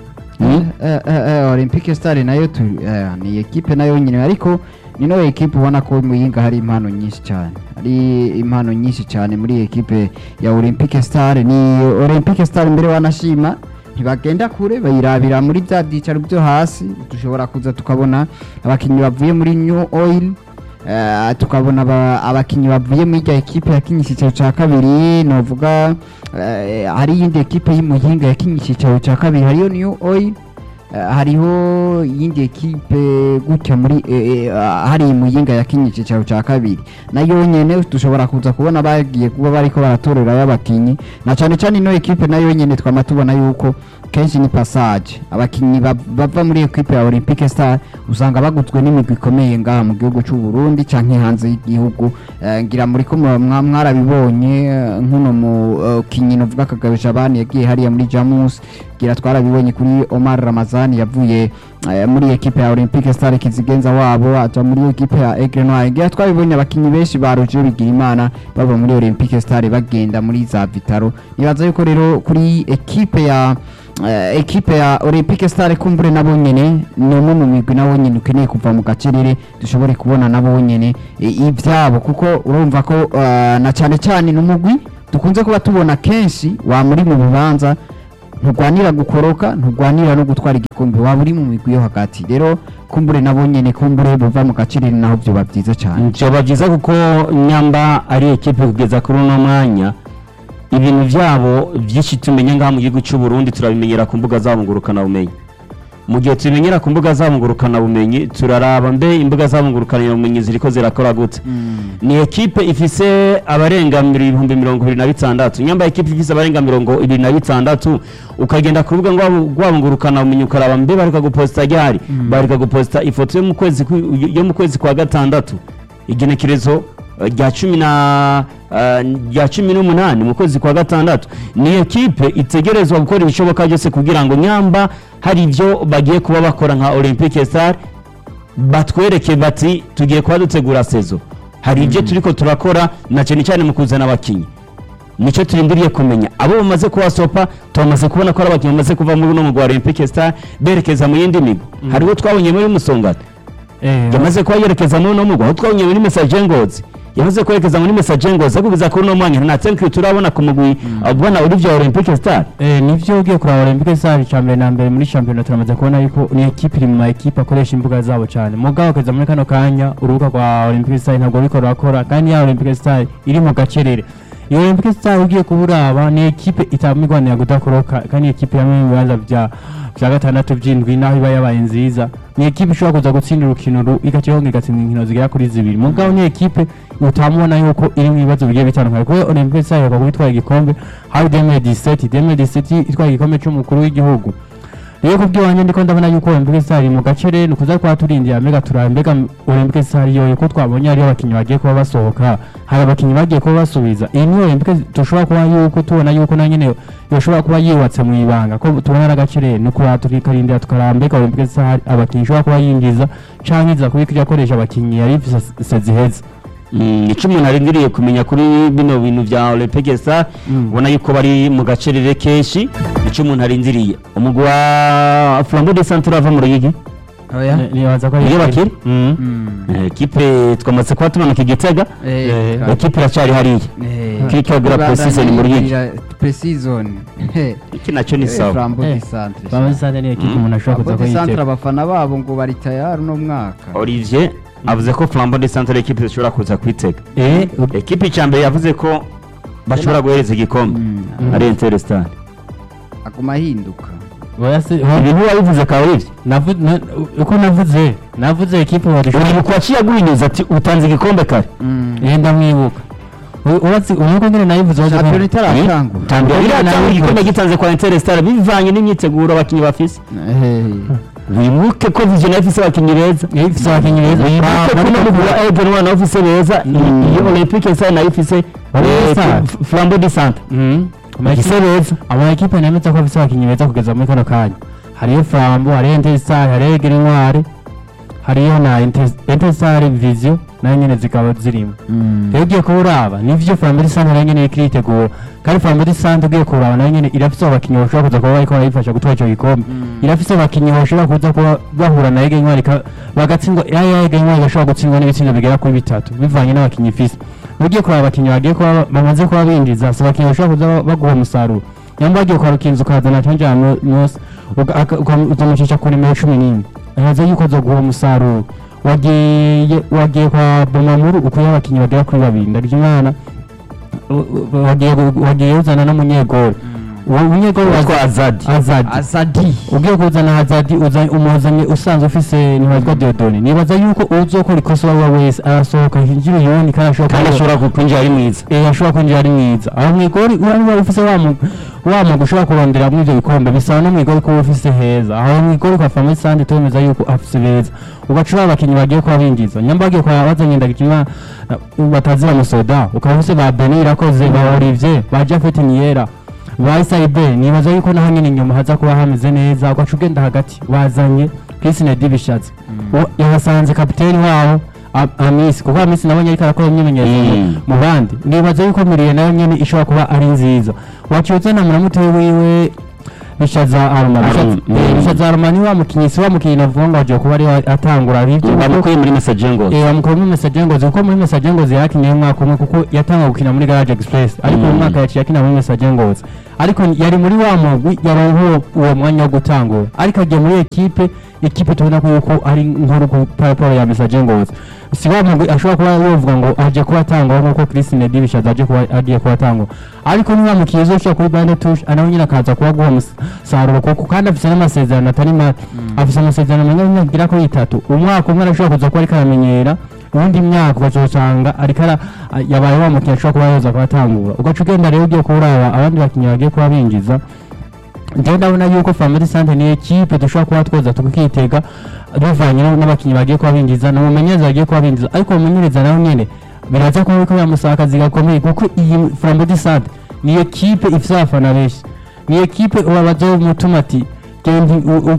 Mm? Eh, eh, eh, olympique star nayo tu- eh, ni ekipe nayo nyine ariko ni no ekipe ubona ko muyinga hari impano nyinshi cyane hari impano nyinshi cyane muri ekipe ya olympique star ni olympique star mbere wanashima ntibagenda kure bayirabira muri bya byicaro byo hasi dushobora kuza tukabona abakinnyi bavuye muri new oil Eh, tukabona aba- abakinnyi bavuye muri irya ekipe yakinnye icyicaro cya kabiri novuga eh, hari iyindi ekipe y'umuhinga yakinnye icyicaro cya kabiri hariyo new oil Eh, hariho iyindi ekipe gutya muri eh, eh, ah, hari muyinga yakinnye icyicaro cya kabiri nayo nyene dushobora kuza kubona bagiye kuba bariko baratorerayo abakinyi na cyane cyane ino ekipe nayo nyene twama tubona yuko kenshi ni passage abakinnyi ba- bava muri equipe ya Olympique Star usanga baguzwe n'imigwi ikomeye ngaha mu gihugu cy'u Burundi canke hanze y'igihugu Eh, ngira muri ko mwa- mwa- mwarabibonye eh, nk'uno mu kinyi novuga kagabisha abandi yagiye hariya muri Jamus ngira twarabibonye kuri Omar Ramazani yavuye eh, muri equipe ya Olympique Star kizigenza wabo aja muri equipe ya Aigle Noir ngira twabibonye abakinnyi benshi ba Roger Bigirimana bava muri Olympique Star bagenda muri za Vitaro nibaza yuko rero kuri equipe ya eh, equipe ya Olympique Star kumbure nabo nyene ni umwe mu migwi nabo nyene ukeneye kuva mu gacerere dushobore kubona nabo nyene eh, ivyabo kuko urumva ko eh, na cyane cyane n'umugwi dukunze kuba tubona kenshi wa muri mu bibanza ntugwanira gukoroka ntugwanira no gutwara igikombe waba uri mu migwi yo hagati rero kumbure nabo nyene kumbure buva mu gacerere naho vyoba vyiza cyane byoba byiza kuko nyamba ari ekipe kugeza kuri uno mwanya ibintu byabo byinshi tumenya ngaha mu gihugu cy'u Burundi turabimenyera ku mbuga zabo ngurukanabumenyi mu gihe tubimenyera ku mbuga zabo ngurukanabumenyi turaraba mbe imbuga zabo ngurukanabumenyi ziriko zirakora gute ni ekipe ifise abarenga ibihumbi mirongo ibiri na bitandatu nyamba ekipe ifise abarenga mirongo ibiri na bitandatu ukagenda ku rubuga rwabo rwabo ngurukanabumenyi ukaraba mbe bareka guposita ryari bareka guposita ifoto yo mu kwezi kwi- yo mu kwezi kwa gatandatu igenekerezo eh, rya cumi na eh, rya cumi n'umunani mu kwezi kwa gatandatu ni ekipe itegerezwa gukora ibishoboka byose kugira ngo nyamba hari ibyo bagiye kuba bakora nka olympique star batwereke bati tugiye kuba dutegura sezo hari ibyo turiko turakora na cyane cyane mu kuzana abakinnyi nicyo turindiriye kumenya abo bamaze kuhasopa tumaze kubona ko ari abakinnyi bamaze kuva muri uno mugwa wa olympique star berekeza mu yindi migo hariho twabonye muri musongati Eh, yamaze kuba yerekeza muri uno mugwa aho twabonye muri message ngozi yamaze kwerekeza muri message ngozi ariko kugeza kuri uno mwanya nta thank turabona ku mugwi ubona Olivia Olympique Star Eh, nivyo ugiye kuraba Olympique Star cya mbere na mbere muri championnat turamaze kubona yuko ni equipe iri mu ma equipe akoresha imbuga zabo cyane mugabo kugeza muri kano kanya urubuga rwa Olympique Star ntabwo ruriko rurakora kandi ya Olympique Star iri mu gacerere iyo Olympique Star ugiye kuburaba ni equipe itamigwanira kudakoroka kandi ni equipe yamwe mu bibanza vya vya gatandatu vy'indwi naho iba yabaye nziza ni equipe ishobora kuza gutsinda urukino ru- igakiyonga igatsinda inkino zigera kuri zibiri mugabo ni equipe utamubona yuko iri mu bibazo bigiye bitandukanye kuko Olympique Star iheruka kubitwara igikombe hari 2017 2017 itwaye igikombe c'umukuru w'igihugu rero kubw'iwanjye ndiko ndabona yuko Olympique Star iri mu gace ni ukuza kuba turindira mbega turaba mbega Olympique Star yoyo ko twabonye hariyo abakinnyi bagiye kuba basohoka hari abakinnyi bagiye kuba basubiza iyi ni Olympique dushobora kuba yuko tubona yuko na nyene yoshobora kuba yubatse mu ibanga ko tubona ari agace ni ukuba tukarindira tukaraba mbega Olympique Star abakinnyi ishobora kuba yinjiza canke iza kuba ikija akoresha abakinnyi yari ifise seziheza Mm, ico umuntu arindiriye kumenya kuri bino bintu vya Olympique Star ubona yuko bari mu gacerere kenshi ico umuntu arindiriye umugwi wa Flambeau de Centre ava mu Ruyigi oya nibaza ko ari iyo bakiri Mm. Mm. Eh, ekipe twamaze kuba tumanuka igitega Eh, Eh, ekipe iracari hariya eh, Kikagura pre-season mu Ruyigi. pre-season Eh, iki nacyo ni eh, sawa Flambeau Eh, du Centre Flambeau du Centre ni equipe umuntu ashobora kuza Flambeau du Centre kuyitega abafana babo ngo bari tayari uno mwaka Olivier avuze ko Flambeau de Centre ekipe zishobora kuza kwitega eh ekipe icambere yavuze ko bashobora guhereza igikombe Mm. ari Interstar aguma ahinduka oya se ibintu wabivuze ka Olivier navu na- uko navuze navuze equipe badishobora uribuka waciye aguhinyuza ati utanze igikombe kare Mm. yenda mwibuka U- uratsi unuko ngene nayivuze waje shampiyona kumva. itaratangura tambira Oya, biratanga nawe igikombe bivuze. gitanze kwa Interstar bivanye n'imyiteguro abakinnyi bafise Eh, wibuke ko Vision ifise abakinnyi beza Eh, ifise abakinnyi beza wibuke ko no mugura Aigle Noir nawe ufise beza iyo Olympique Star nayo ifise Olympique eh, Star. F- Flambeau de Centre Mhm. Ama ifise equipe- beza ama equipe nemeza ko afise abakinnyi beza kugeza muri kano kanya hariyo Flambo hariyo Interstar hariyo Aigle Noir hariyo na Inter- Interstar Vision nayo nyene zikaba zirimo mm. rero ugiye kuba uraba nivyo Flambo de Centre nayo nyene iriko iritegura kandi Flambo de Centre ugiye kuraba nayo nyene irafise abakinnyi bashobora kuza kuba bariko barayifasha gutwara ico gikombe irafise abakinnyi bashobora kuza kuba bahura na Aigle Noir ika- bagatsindwa ya ya Aigle Noir igashobora gutsindwa n'ibitsindo bigera kuri bitatu bivanye n'abakinnyi ifise ugiye kuraba abakinnyi bagiye kuba bamaze kuba binjiza si abakinnyi bashobora kuza baguha umusaruro nyamba wagiye kwa rukinzo ukazana canja mose ukamucisha ku nimero cumi n'imwe ahaza yuko azoguha umusaruro wagiye wagiye kwa bomamuru ukuye abakinnyi bagera kuri babiri ndarya imana wagiye wagiye uzana n'umunyegori uwo munyegori witwa Azadi azadi azadi ugiye kuzana hazadi uza- umuzanye usanzwe ufise ntibazwa deodoni nibaza yuko uzokora ikosa uwo ari we wese arasohoka hinjira uyundi kandi ashobora kandi kuba- ashobora kwinjira ari mwiza eh ashobora kwinjira ari mwiza aho mwigori uraba ufise wa mu wa mugwi ushobora kurondera muri ibyo bikombe bisaba no mu igori kuba ufise heza aho mu igori kwa famille sande tumeza yuko afise beza ugaca uri abakinnyi bagiye kuba binjiza nyamba bagiye kuba bazanye ndagikima batazira musoda ukaba ufise ba Beni irakoze ba Olivier ba Jafet Niera ba Isaibe nibaza yuko naho nyine inyuma haza kuba hameze neza ugaca ugenda hagati bazanye Chris Nedi bishatse yahasanze kapiteni wabo A- Amisi kuko Amisi nabonye ariko arakora imyimenyerezo mu- Mm. mu bandi nibaza yuko miriye nayo nyene ishobora kuba ari nziza wakiyoza na muramute wiwe bishaza aruma Aruma, Bishaza- mm. eh, bishaza aruma ni wa mukinyi si wa mukinyi navuga ngo agiye kuba ari we atangura bivyo bamukuye muri message ngo Eh, bamukura muri message ngozi kuko muri message ngozi yakinye umwaka umwe kuko yatanga gukina muri garage express ariko uyu Mm. mwaka yaciye akina muri message ngozi ariko yari muri wa mugwi yaronka uwo mwanya wo gutangura ariko agiye muri ekipe ekipe tubona ko yuko ari nkuru ku paraporo ya message ngozi si wa mugwi ashobora kuba yovuga ngo aje kuba atangura nk'uko Chris Nedi bishaza aje kuba agiye kuba atangura ariko ni wa mukinyi uzoshobora kuri bande touche anawe nyine akaza kuba guha umusaruro kuko kandi afise n'amasezerano atari make afise amasezerano manini y'imyaka igera kuri itatu umwaka umwe arashobora kuza kuba ariko aramenyera uwundi myaka ugazosanga ariko ara yabaye wa mukinnyi ashobora kuba yoza kuba atangura ugaca ugenda rero ugiye kuraba abandi bakinnyi bagiye kuba binjiza njyewe ndabona yuko family sante ni ekipe dushobora kuba twoza tukitega bivanye no- n'abakinnyi bagiye kuba binjiza na mumenyereza bagiye kuba binjiza ariko mumenyereza nawe nyene biraza kuba biriko biramusaba akazi gakomeye kuko iyi family sante ni ekipe ifise abafana benshi ni ekipe ubabaza umutuma ati genda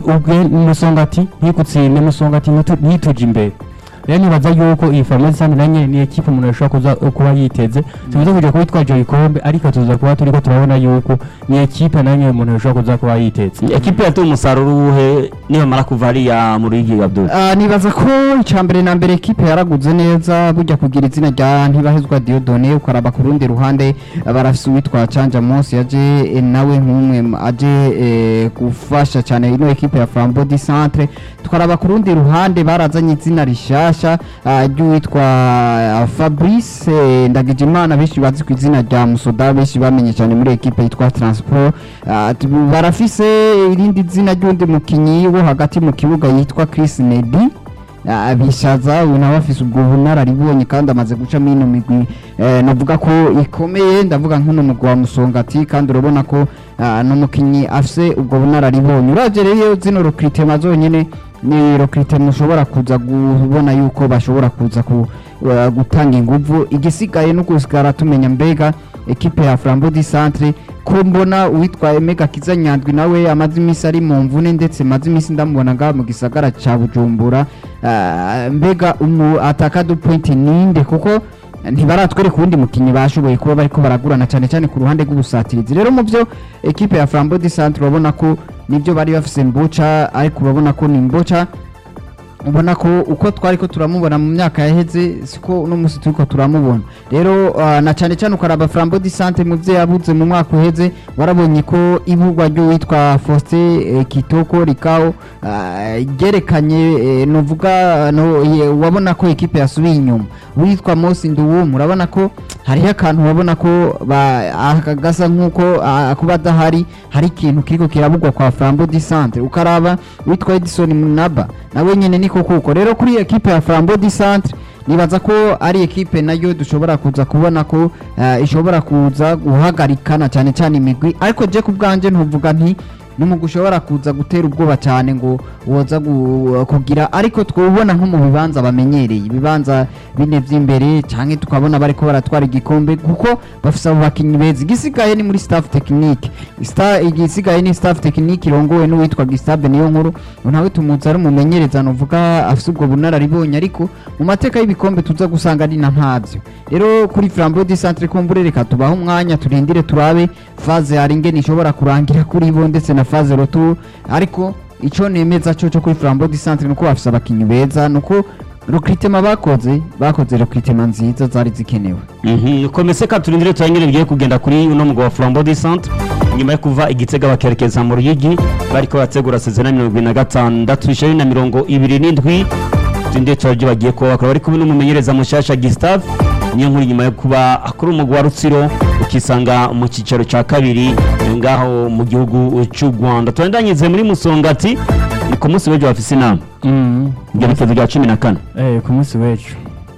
umusonga ati ntikutsinde musonga ati ntitu- ntituje imbere rero nibaza yuko iyi family sante na nyene ni ekipe umuntu ashobora kuza kuba yiteze tumaze kuja kuba itwaje igikombe ariko tuza kuba turiko turabona yuko ni ekipe na nyene umuntu ashobora kuza kuba yiteze ekipe yatuye umusaruro uwuhe nibamara kuva hariya mu ruhigi Abdul Ah, nibaza ko icya mbere na mbere ekipe yaraguze neza burya kugira izina rya ntibahezwa Diodone ukaraba ku rundi ruhande ah, barafise uwitwa Canja Mose yaje eh, nawe nk'umwe m- aje eh, gufasha cyane ino ekipe ya Flambeau du Centre tukaraba ku rundi ruhande barazanye izina rishasha ah, ry'uwitwa ah, Fabrice eh, Ndagijimana benshi bazi ku izina rya Musoda benshi bamenye cyane muri ekipe yitwa Transport Ah, tu- barafise irindi zina ry'undi mukinyi wo hagati mu kibuga yitwa Chris Nedi Ah, bishaza uyu nawe afise ubwo bunararibonye kandi amaze gucamo ino migwi eh, navuga ko ikomeye ndavuga nk'uno mugwi wa musongati kandi urabona ko ah, n'umukinyi afise ubwo bunararibonye uravye rero zino recruitment zonyene ni recruitment ushobora kuza kubona yuko bashobora kuza ku, uh, gutanga inguvu igisigaye no gusigara tumenya mbega ekipe ya Flambeau du Centre ko mbona uwitwa Emega Kiza Nyandwi nawe amaze iminsi ari mu mvune ndetse maze iminsi ndamubona ngaha mu gisagara ca Bujumbura Ah, mbega umu ataka du point ninde kuko ntibaratwereka uwundi mukinnyi bashoboye kuba bariko baragurana cyane cyane ku ruhande rw'ubusatirizi rero mu byo ekipe ya Flambeau du Centre urabona ko nibyo bari bafise mboca ariko urabona ko ni mboca ubona ko uko twari ko turamubona mu myaka yaheze siko uno munsi turiko turamubona rero ah, na cyane cyane ukaraba Flambeau du Centre mu byo yabuze mu mwaka uheze warabonye ko ibugwa ry'uwitwa Faustin eh, Kitoko Rikao ah, ryerekanye eh, novuga no ye- wabona ko ekipe yasubiye inyuma witwa Mosi Nduwum urabona ko hariho akantu wabona ko ba- aka gasa nk'uko ah, kuba adahari hari ikintu kiriko kirabugwa kwa Flambeau du Centre ukaraba witwa Edison Munaba nawe nyene niko kuko rero kuri ekipe ya Flambeau du Centre nibaza ko ari ekipe nayo dushobora kuza kubona ko eh, ishobora kuza guhagarikana cyane cyane imigwi ariko je ku bwanje ntuvuga nti n'umugwi ushobora kuza gutera ubwoba cyane ngo woza gu- kugira ariko twubona nko mu bibanza bamenyereye ibibanza bine vy'imbere canke tukabona bariko baratwara igikombe kuko bafise abo bakinyi beza igisigaye ni muri staff technique Sta- igisigaye ni staff technique irongowe n'uwitwa Gustave niyo nkuru nawe tumuzi ari umumenyereza novuga afise ubwo bunararibonye ariko mu mateka y'ibikombe tuza gusanga ari na ntavyo rero kuri Flambeau du Centre kumbure reka tubaho umwanya turindire turabe phase hari ingene ishobora kurangira kuri bo ndetse na phase retour ariko ico nemeza cyo cyo kuri Flambeau du Centre nuko bafise abakinyi beza nuko recruitment bakoze bakoze recruitment nziza zari zikenewe Mhm, komese ka turindire turangire bigiye kugenda kuri uno mugabo wa Flambeau du Centre nyuma yo kuva igitega bakerekeza mu Ruyigi bariko bategura sezona mirongo ibiri na gatandatu ishirini na mirongo ibiri n'indwi turindire turabyo bagiye kuba bakaba bari kumwe n'umumenyereza mushasha Gustave niyo nkuru nyuma yo kuba akora umugwi wa Rutsiro ukisanga mu cyicaro cya kabiri ngaho mu gihugu cy'u Rwanda turandanyize muri Musongati ni ku munsi w'ejo bafise inama Mm. ibyo bikezo bya cumi na kane Eh, ku munsi w'ejo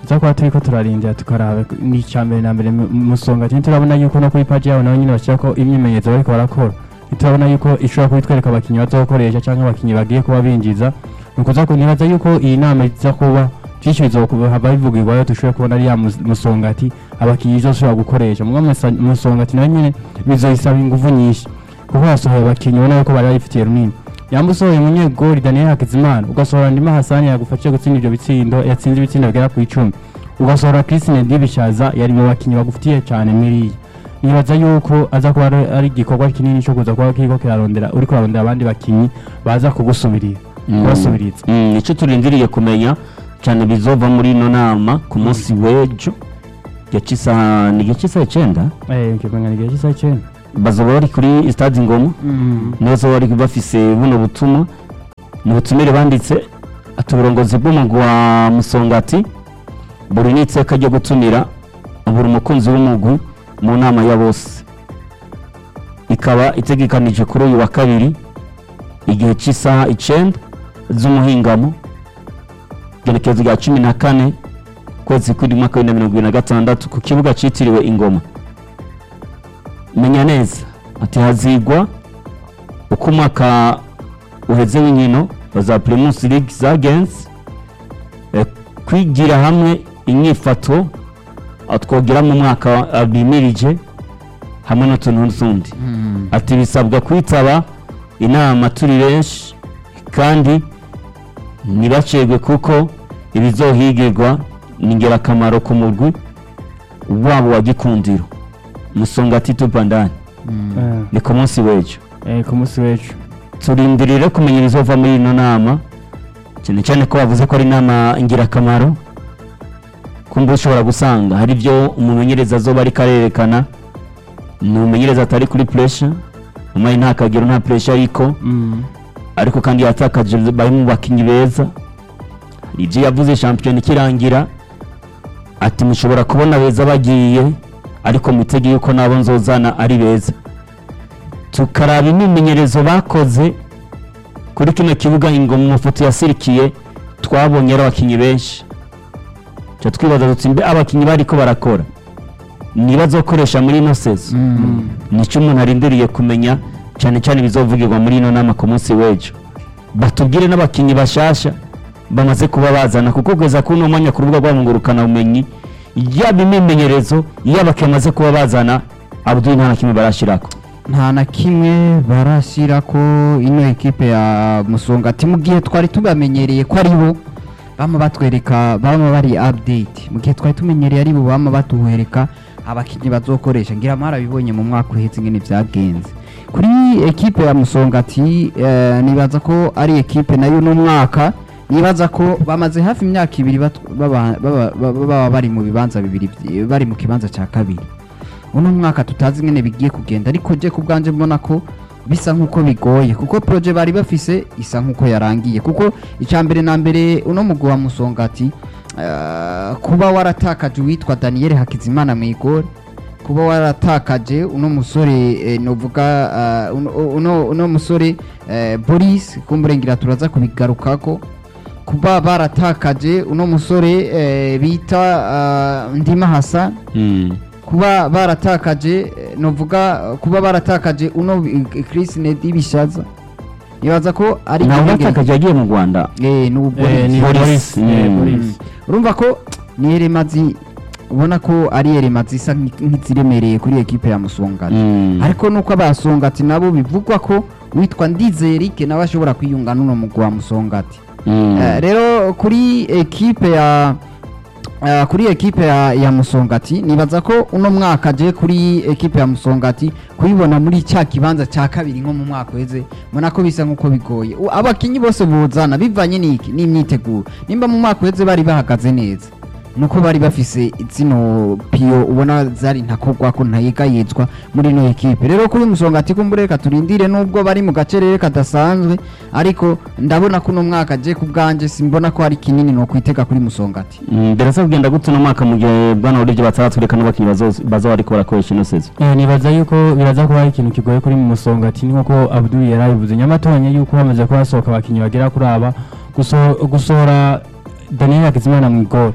tuza kuba turiko turarindira tukaraba ni icya mbere na mbere mu- musonga ati turabona yuko no kuri paji yabo nabo nyine bashyirako imyimenyerezo bariko barakora turabona yuko ishobora kuba itwereka abakinnyi bazokoresha cyangwa abakinnyi bagiye kuba binjiza ni ukuza ku- nibaza yuko iyi nama iza kuba byinshi bizohava bivugirwayo dushobore kubona ari ya mus- musongati abakinnyi izoshobora gukoresha mugabo musa- musongati nayo nyine bizoyisaba ingufu nyinshi kuko yasohoye abakinnyi ubona yuko bari bayifitiye runini yamba usohoye umunyegori daniel hakizimana ugasohora ndima hasani yagufashije gutsinda ibyo bitsindo yatsinze ibitsindo bigera ku icumi ugasohora christine dibishaza yari mu bakinnyi bagufitiye cyane miriya nibaza yuko aza kuba ari- ari igikorwa kinini cyo kuza kuba kiriko kirarondera uri kurarondera abandi bakinnyi baza kugusubirira kubasubiriza Mm, icyo turindiriye kumenya cyane bizova muri ino nama ku munsi w'ejo gice isaha ni gice isaha icyenda eh kibanga ni gihe cy'isaha icyenda bazoba bari kuri stade ngoma nibazo bari bafise buno butumwa mu butumire banditse ati uburongozi bw'umugwi wa musongati buri n'iteka ryo gutumira buri umukunzi w'umugwi mu nama ya bose ikaba itegekanije kuri uyu wa kabiri igihe cy'isaha icyenda z'umuhingamo genekerezo rya cumi na kane kwezi kuri mwaka w'ibihumbi na mirongo ibiri na gatandatu ku kibuga cyitiriwe ingoma menya neza ati hazigwa uko umwaka uheze w'inkino za primus league zagenze eh, kwigira hamwe inyifato aho twogira mu mwaka ah, bimirije hamwe n'utuntu n'utundi ati bisabwa kwitaba inama turi benshi kandi ntibacegwe kuko ibizohigirwa ni ingirakamaro ku mugwi wabo wa gikundiro musonga tito bandani Eh, ni ku munsi w'ejo eh ku munsi w'ejo turindirire kumenya ibizova muri ino nama cyane cyane ko bavuze ko ari inama ingirakamaro kumva ushobora gusanga hari ibyo umumenyereza azoba ariko arerekana ni umumenyereza atari kuri puresha umwanya nta kagero nta puresha ariko Mm. ariko kandi yatakaje bari mu bakinnyi beza hari ibyo yavuze shampiyona ikirangira ati mushobora kubona beza bagiye ariko mwitege yuko nabo nzozana ari beza tukaraba imyimenyerezo bakoze kuri kino kibuga ingoma mu mafoto yasirikiye twabonye ari abakinnyi benshi tuba twibaza duti mbe abakinnyi bariko barakora niba bazokoresha muri ino sezo nicyo umuntu arindiriye kumenya cyane cyane bizovugirwa muri ino nama ku munsi w'ejo batubwire n'abakinnyi bashasha bamaze kuba bazana kuko kugeza kuri uno mwanya ku rubuga rwabo ngurukana bumenyi yaba imyimenyerezo yaba bamaze kuba bazana abudul nta na kimwe barashyirako nta na kimwe barashyira ko ino ekipe ya musongati mu gihe twari tubamenyereye ko ari bo bama batwereka bama bari update mu gihe twari tumenyereye ari bo bama batuhereka abakinnyi bazokoresha ngira mwarabibonye mu mwaka uhetse ingene byagenze kuri ekipe ya musongati eh, nibaza ko ari ekipe nayo n'umwaka nibaza ko bamaze hafi imyaka ibiri bat- baba baba- baba- baba bari mu bibanza bibiri vy- bari mu kibanza cya kabiri uno mwaka tutazi ingene bigiye kugenda ariko je ku bwanje mbona ko bisa nk'uko bigoye kuko proje bari bafise isa nk'uko yarangiye kuko icya mbere na mbere uno mugwi wa musongati eh, kuba waratakaje uwitwa daniel hakizimana mu igori kuba waratakaje uno musore eh, novuga eh, uno- uno, uno musore eh, boris kumburengera turaza kubigarukako kuba baratakaje uno musore eh, bita eh, ndima hasan kuba baratakaje eh, novuga eh, kuba baratakaje uno eh, Chris Nedi bishaza nibaza ko ari ntawe igihenge- batakaje yagiye mu rwanda eh ni ubu Eh, ni Boris. Boris eh, Mm. Boris urumva ko ni eremazi ubona ko ari eremazi isa nk'i- nk'iziremereye kuri ekipe ya Musongati Mm. ariko nuko abasongati nabo bivugwa ko witwa Ndize Eric nawe ashobora kwiyunga n'uno mugwi wa Musongati Mm. Eh, rero kuri ekipe ya eh, kuri ekipe ya, ya Musongati nibaza ko uno mwaka je kuri ekipe ya Musongati kuyibona muri cya kibanza cya kabiri nko mu mwaka weze mbona ko bisa nkuko bigoye U- abakinyi bose buzana bivanye n'iki n'imyiteguro nimba mu mwaka weze bari bahagaze neza nuko bari bafise zino piyo ubona zari ntakogwa ko ntayigayizwa muri ino ekipe rero kuri musongati kumbure reka turindire nubwo bari mu gacerere kadasanzwe ariko ndabona ko uno mwaka je ku bwanje simbona ko ari kinini no kwitega kuri musongati Mm, birasa kugenda gute uno mwaka mu gihe bwana buryo bataratwereka n'abakinnyi bazo- baza bariko barakoresha ino sezo Eh, nibaza yuko biraza kuba ari ikintu kigoye kuri mu musongati nk'uko abdul yari abivuze nyamatonye yuko hamaze kuba hasohoka abakinnyi bagera kuri aba guso- gusohora daniel hakizimana mu igori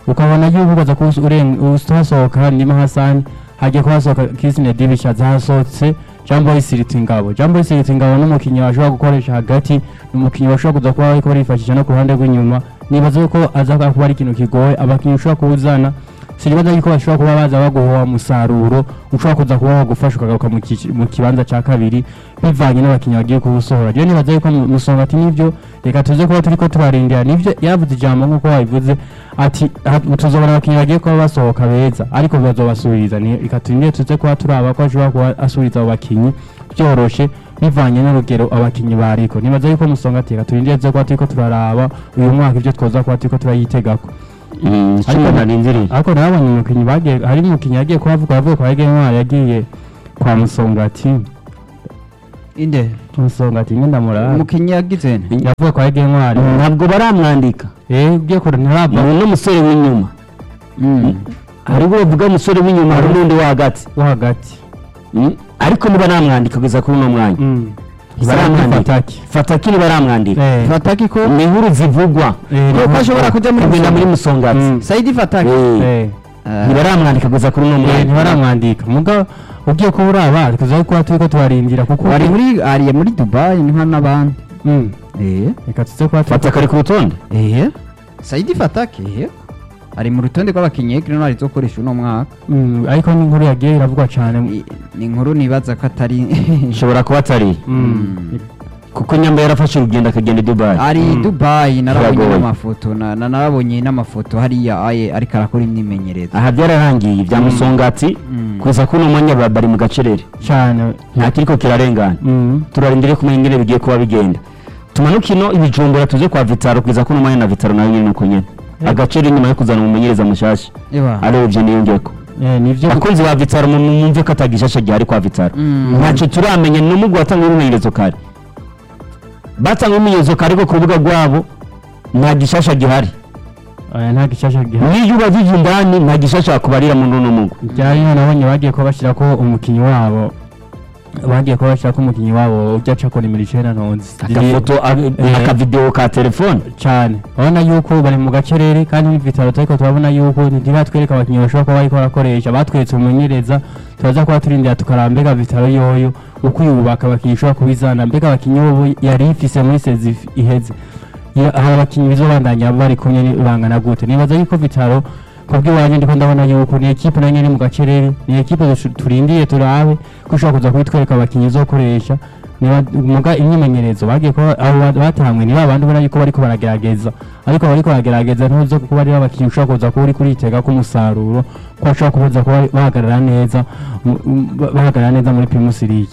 ukabona yuko ukaza kuba uhasohoka ndimo hasani hagiye kuba hasohoka kisine dibishaza hasohotse jambo isiriti ingabo jambo isiriti ingabo n'umukinnyi bashobora gukoresha hagati ni umukinnyi bashobora kuza kuba bariko barifashisha no ku ruhande rw'inyuma nibaza yuko aza kuba ari ikintu kigoye abakinnyi ushobora kuwuzana sinibaza yuko bashobora kuba baza baguha umusaruro ushobora kuza kuba wagufasha ukagaruka mu kici- mu kibanza cya kabiri bivanye n'abakinnyi bagiye kuwusohora rero nibaza yuko mu- musonga ati nibyo reka tuze kuba turiko turarindira nivyo yavuze ijambo nk'uko wabivuze ati ha- tuzobona abakinnyi bagiye kuba basohoka beza ariko bazobasubiriza ni- reka turindire tuze kuba turaba ko ashobora kuba asubiriza abo bakinnyi byoroshe bivanye n'urugero abakinnyi bariko nibaza yuko musonga ati reka turindire tuze kuba turiko turaraba uyu mwaka ivyo twoza kuba turiko turayitegako ariko narindiriye ariko nabonye umukinnyi bagiye hari umukinnyi yagiye kuba avuga avuga kwa Ege Ntwari yagiye kwa Musongati inde Musongati ngenda murara umukinnyi yagize nte yavuga kwa Ege Ntwari ntabwo baramwandika eh ugiye kure ntaraba ni n'umusore w'inyuma Mm. hari ubwo bavuga umusore w'inyuma hari n'undi wo hagati wo hagati Mm. ariko niba namwandika kugeza kuri uno mwanya mm Baramwandika. Fataki fataki nibaramwandika eh fataki ko ni inkuru zivugwa eh ko ashobora kujya muri kugenda muri Musonga. musongati Mm. saidi fataki Eh, eh Ah. ntibaramwandika kugeza kuri uno eh mwanya ntibaramwandika muga ugiye kuba uraba tuza kuba turiko turarindira kuko bari muri ariye muri dubai ni nka n'abandi mm eh reka tuze kuba turiko- fataki ari ku rutonde eh saidi fataki eh ari mu rutonde rw'abakinnyi Green Wall izokoresha uno mwaka Mm, ariko n'inkuru yagiye iravugwa cyane I- ni inkuru nibaza ko atari ishobora kuba atari Mm. kuko nyamba yarafashe urugendo akagenda i dubayi ari Mm. dubai narabonye Biragoye. n'amafoto na- na- narabonye n'amafoto hariya aye ariko arakora imyimenyerezo aha byararangiye ibya Mm. musongati Mm. kugeza kuri uno mwanya ba- bari mu gacerere cyane nta kiriko kirarengana mm turarindire kumenya ingene bigiye kuba bigenda tumanuke ino ibijumbura tuze kwa vitaro kugeza kuri uno mwanya na vitaro nayo nyine uko nyene agaciro inyuma yo kuzana umumenyereza mushasha Eba. arebye niyongeko eh nivyo abakunzi ba vitaro mu- mwumve ko atagishasha gihari kwa vitaro Mm. ntacyo turamenya ni umugwi watanga ibimenyerezo kare batanga ibimenyerezo kare ko ku rubuga rwabo nta gishasha gihari aya nta gishasha gihari niyo ubajije indani nta gishasha wakubarira muri uno mugwi byari nabonye bagiye kuba bashyira ko umukinnyi wabo bagiye kuba bashyira ko umukinnyi wabo ujya aca kora imirimo na ntonzi agafoto Eh. akavidewo ka telefone cyane urabona yuko bari mu gacerere kandi n'ibitaro ariko turabona yuko ntibatwereka abakinnyi bashobora kuba bariko barakoresha batweretse umumenyereza turaza kuba turindira tukaraba mbega vitaro yoyo uko yubaka abakinnyi ishobora kubizana mbega abakinnyi bobo yari ifise muri sezi if- iheze Ya- aba bakinnyi bizobandanya bari kumwe ni- bangana gute nibaza yuko vitaro kubw'iwanjye ndiko ndabona yuko ni ekipe nayo nyene mu gacerere ni ekipe dush- turindiye turabe ko ushobora kuza kubitwereka abakinnyi izokoresha niba muga imyimenyerezo bagiye kuba abo ba- batangwe ni babandi ubona yuko bariko baragerageza ariko bariko baragerageza ntuzo kuba ari abakinnyi ushobora kuza kuba uri kuritega ko umusaruro ko bashobora kuza kuba bahagarara neza mu- mu- bahagarara neza muri primus league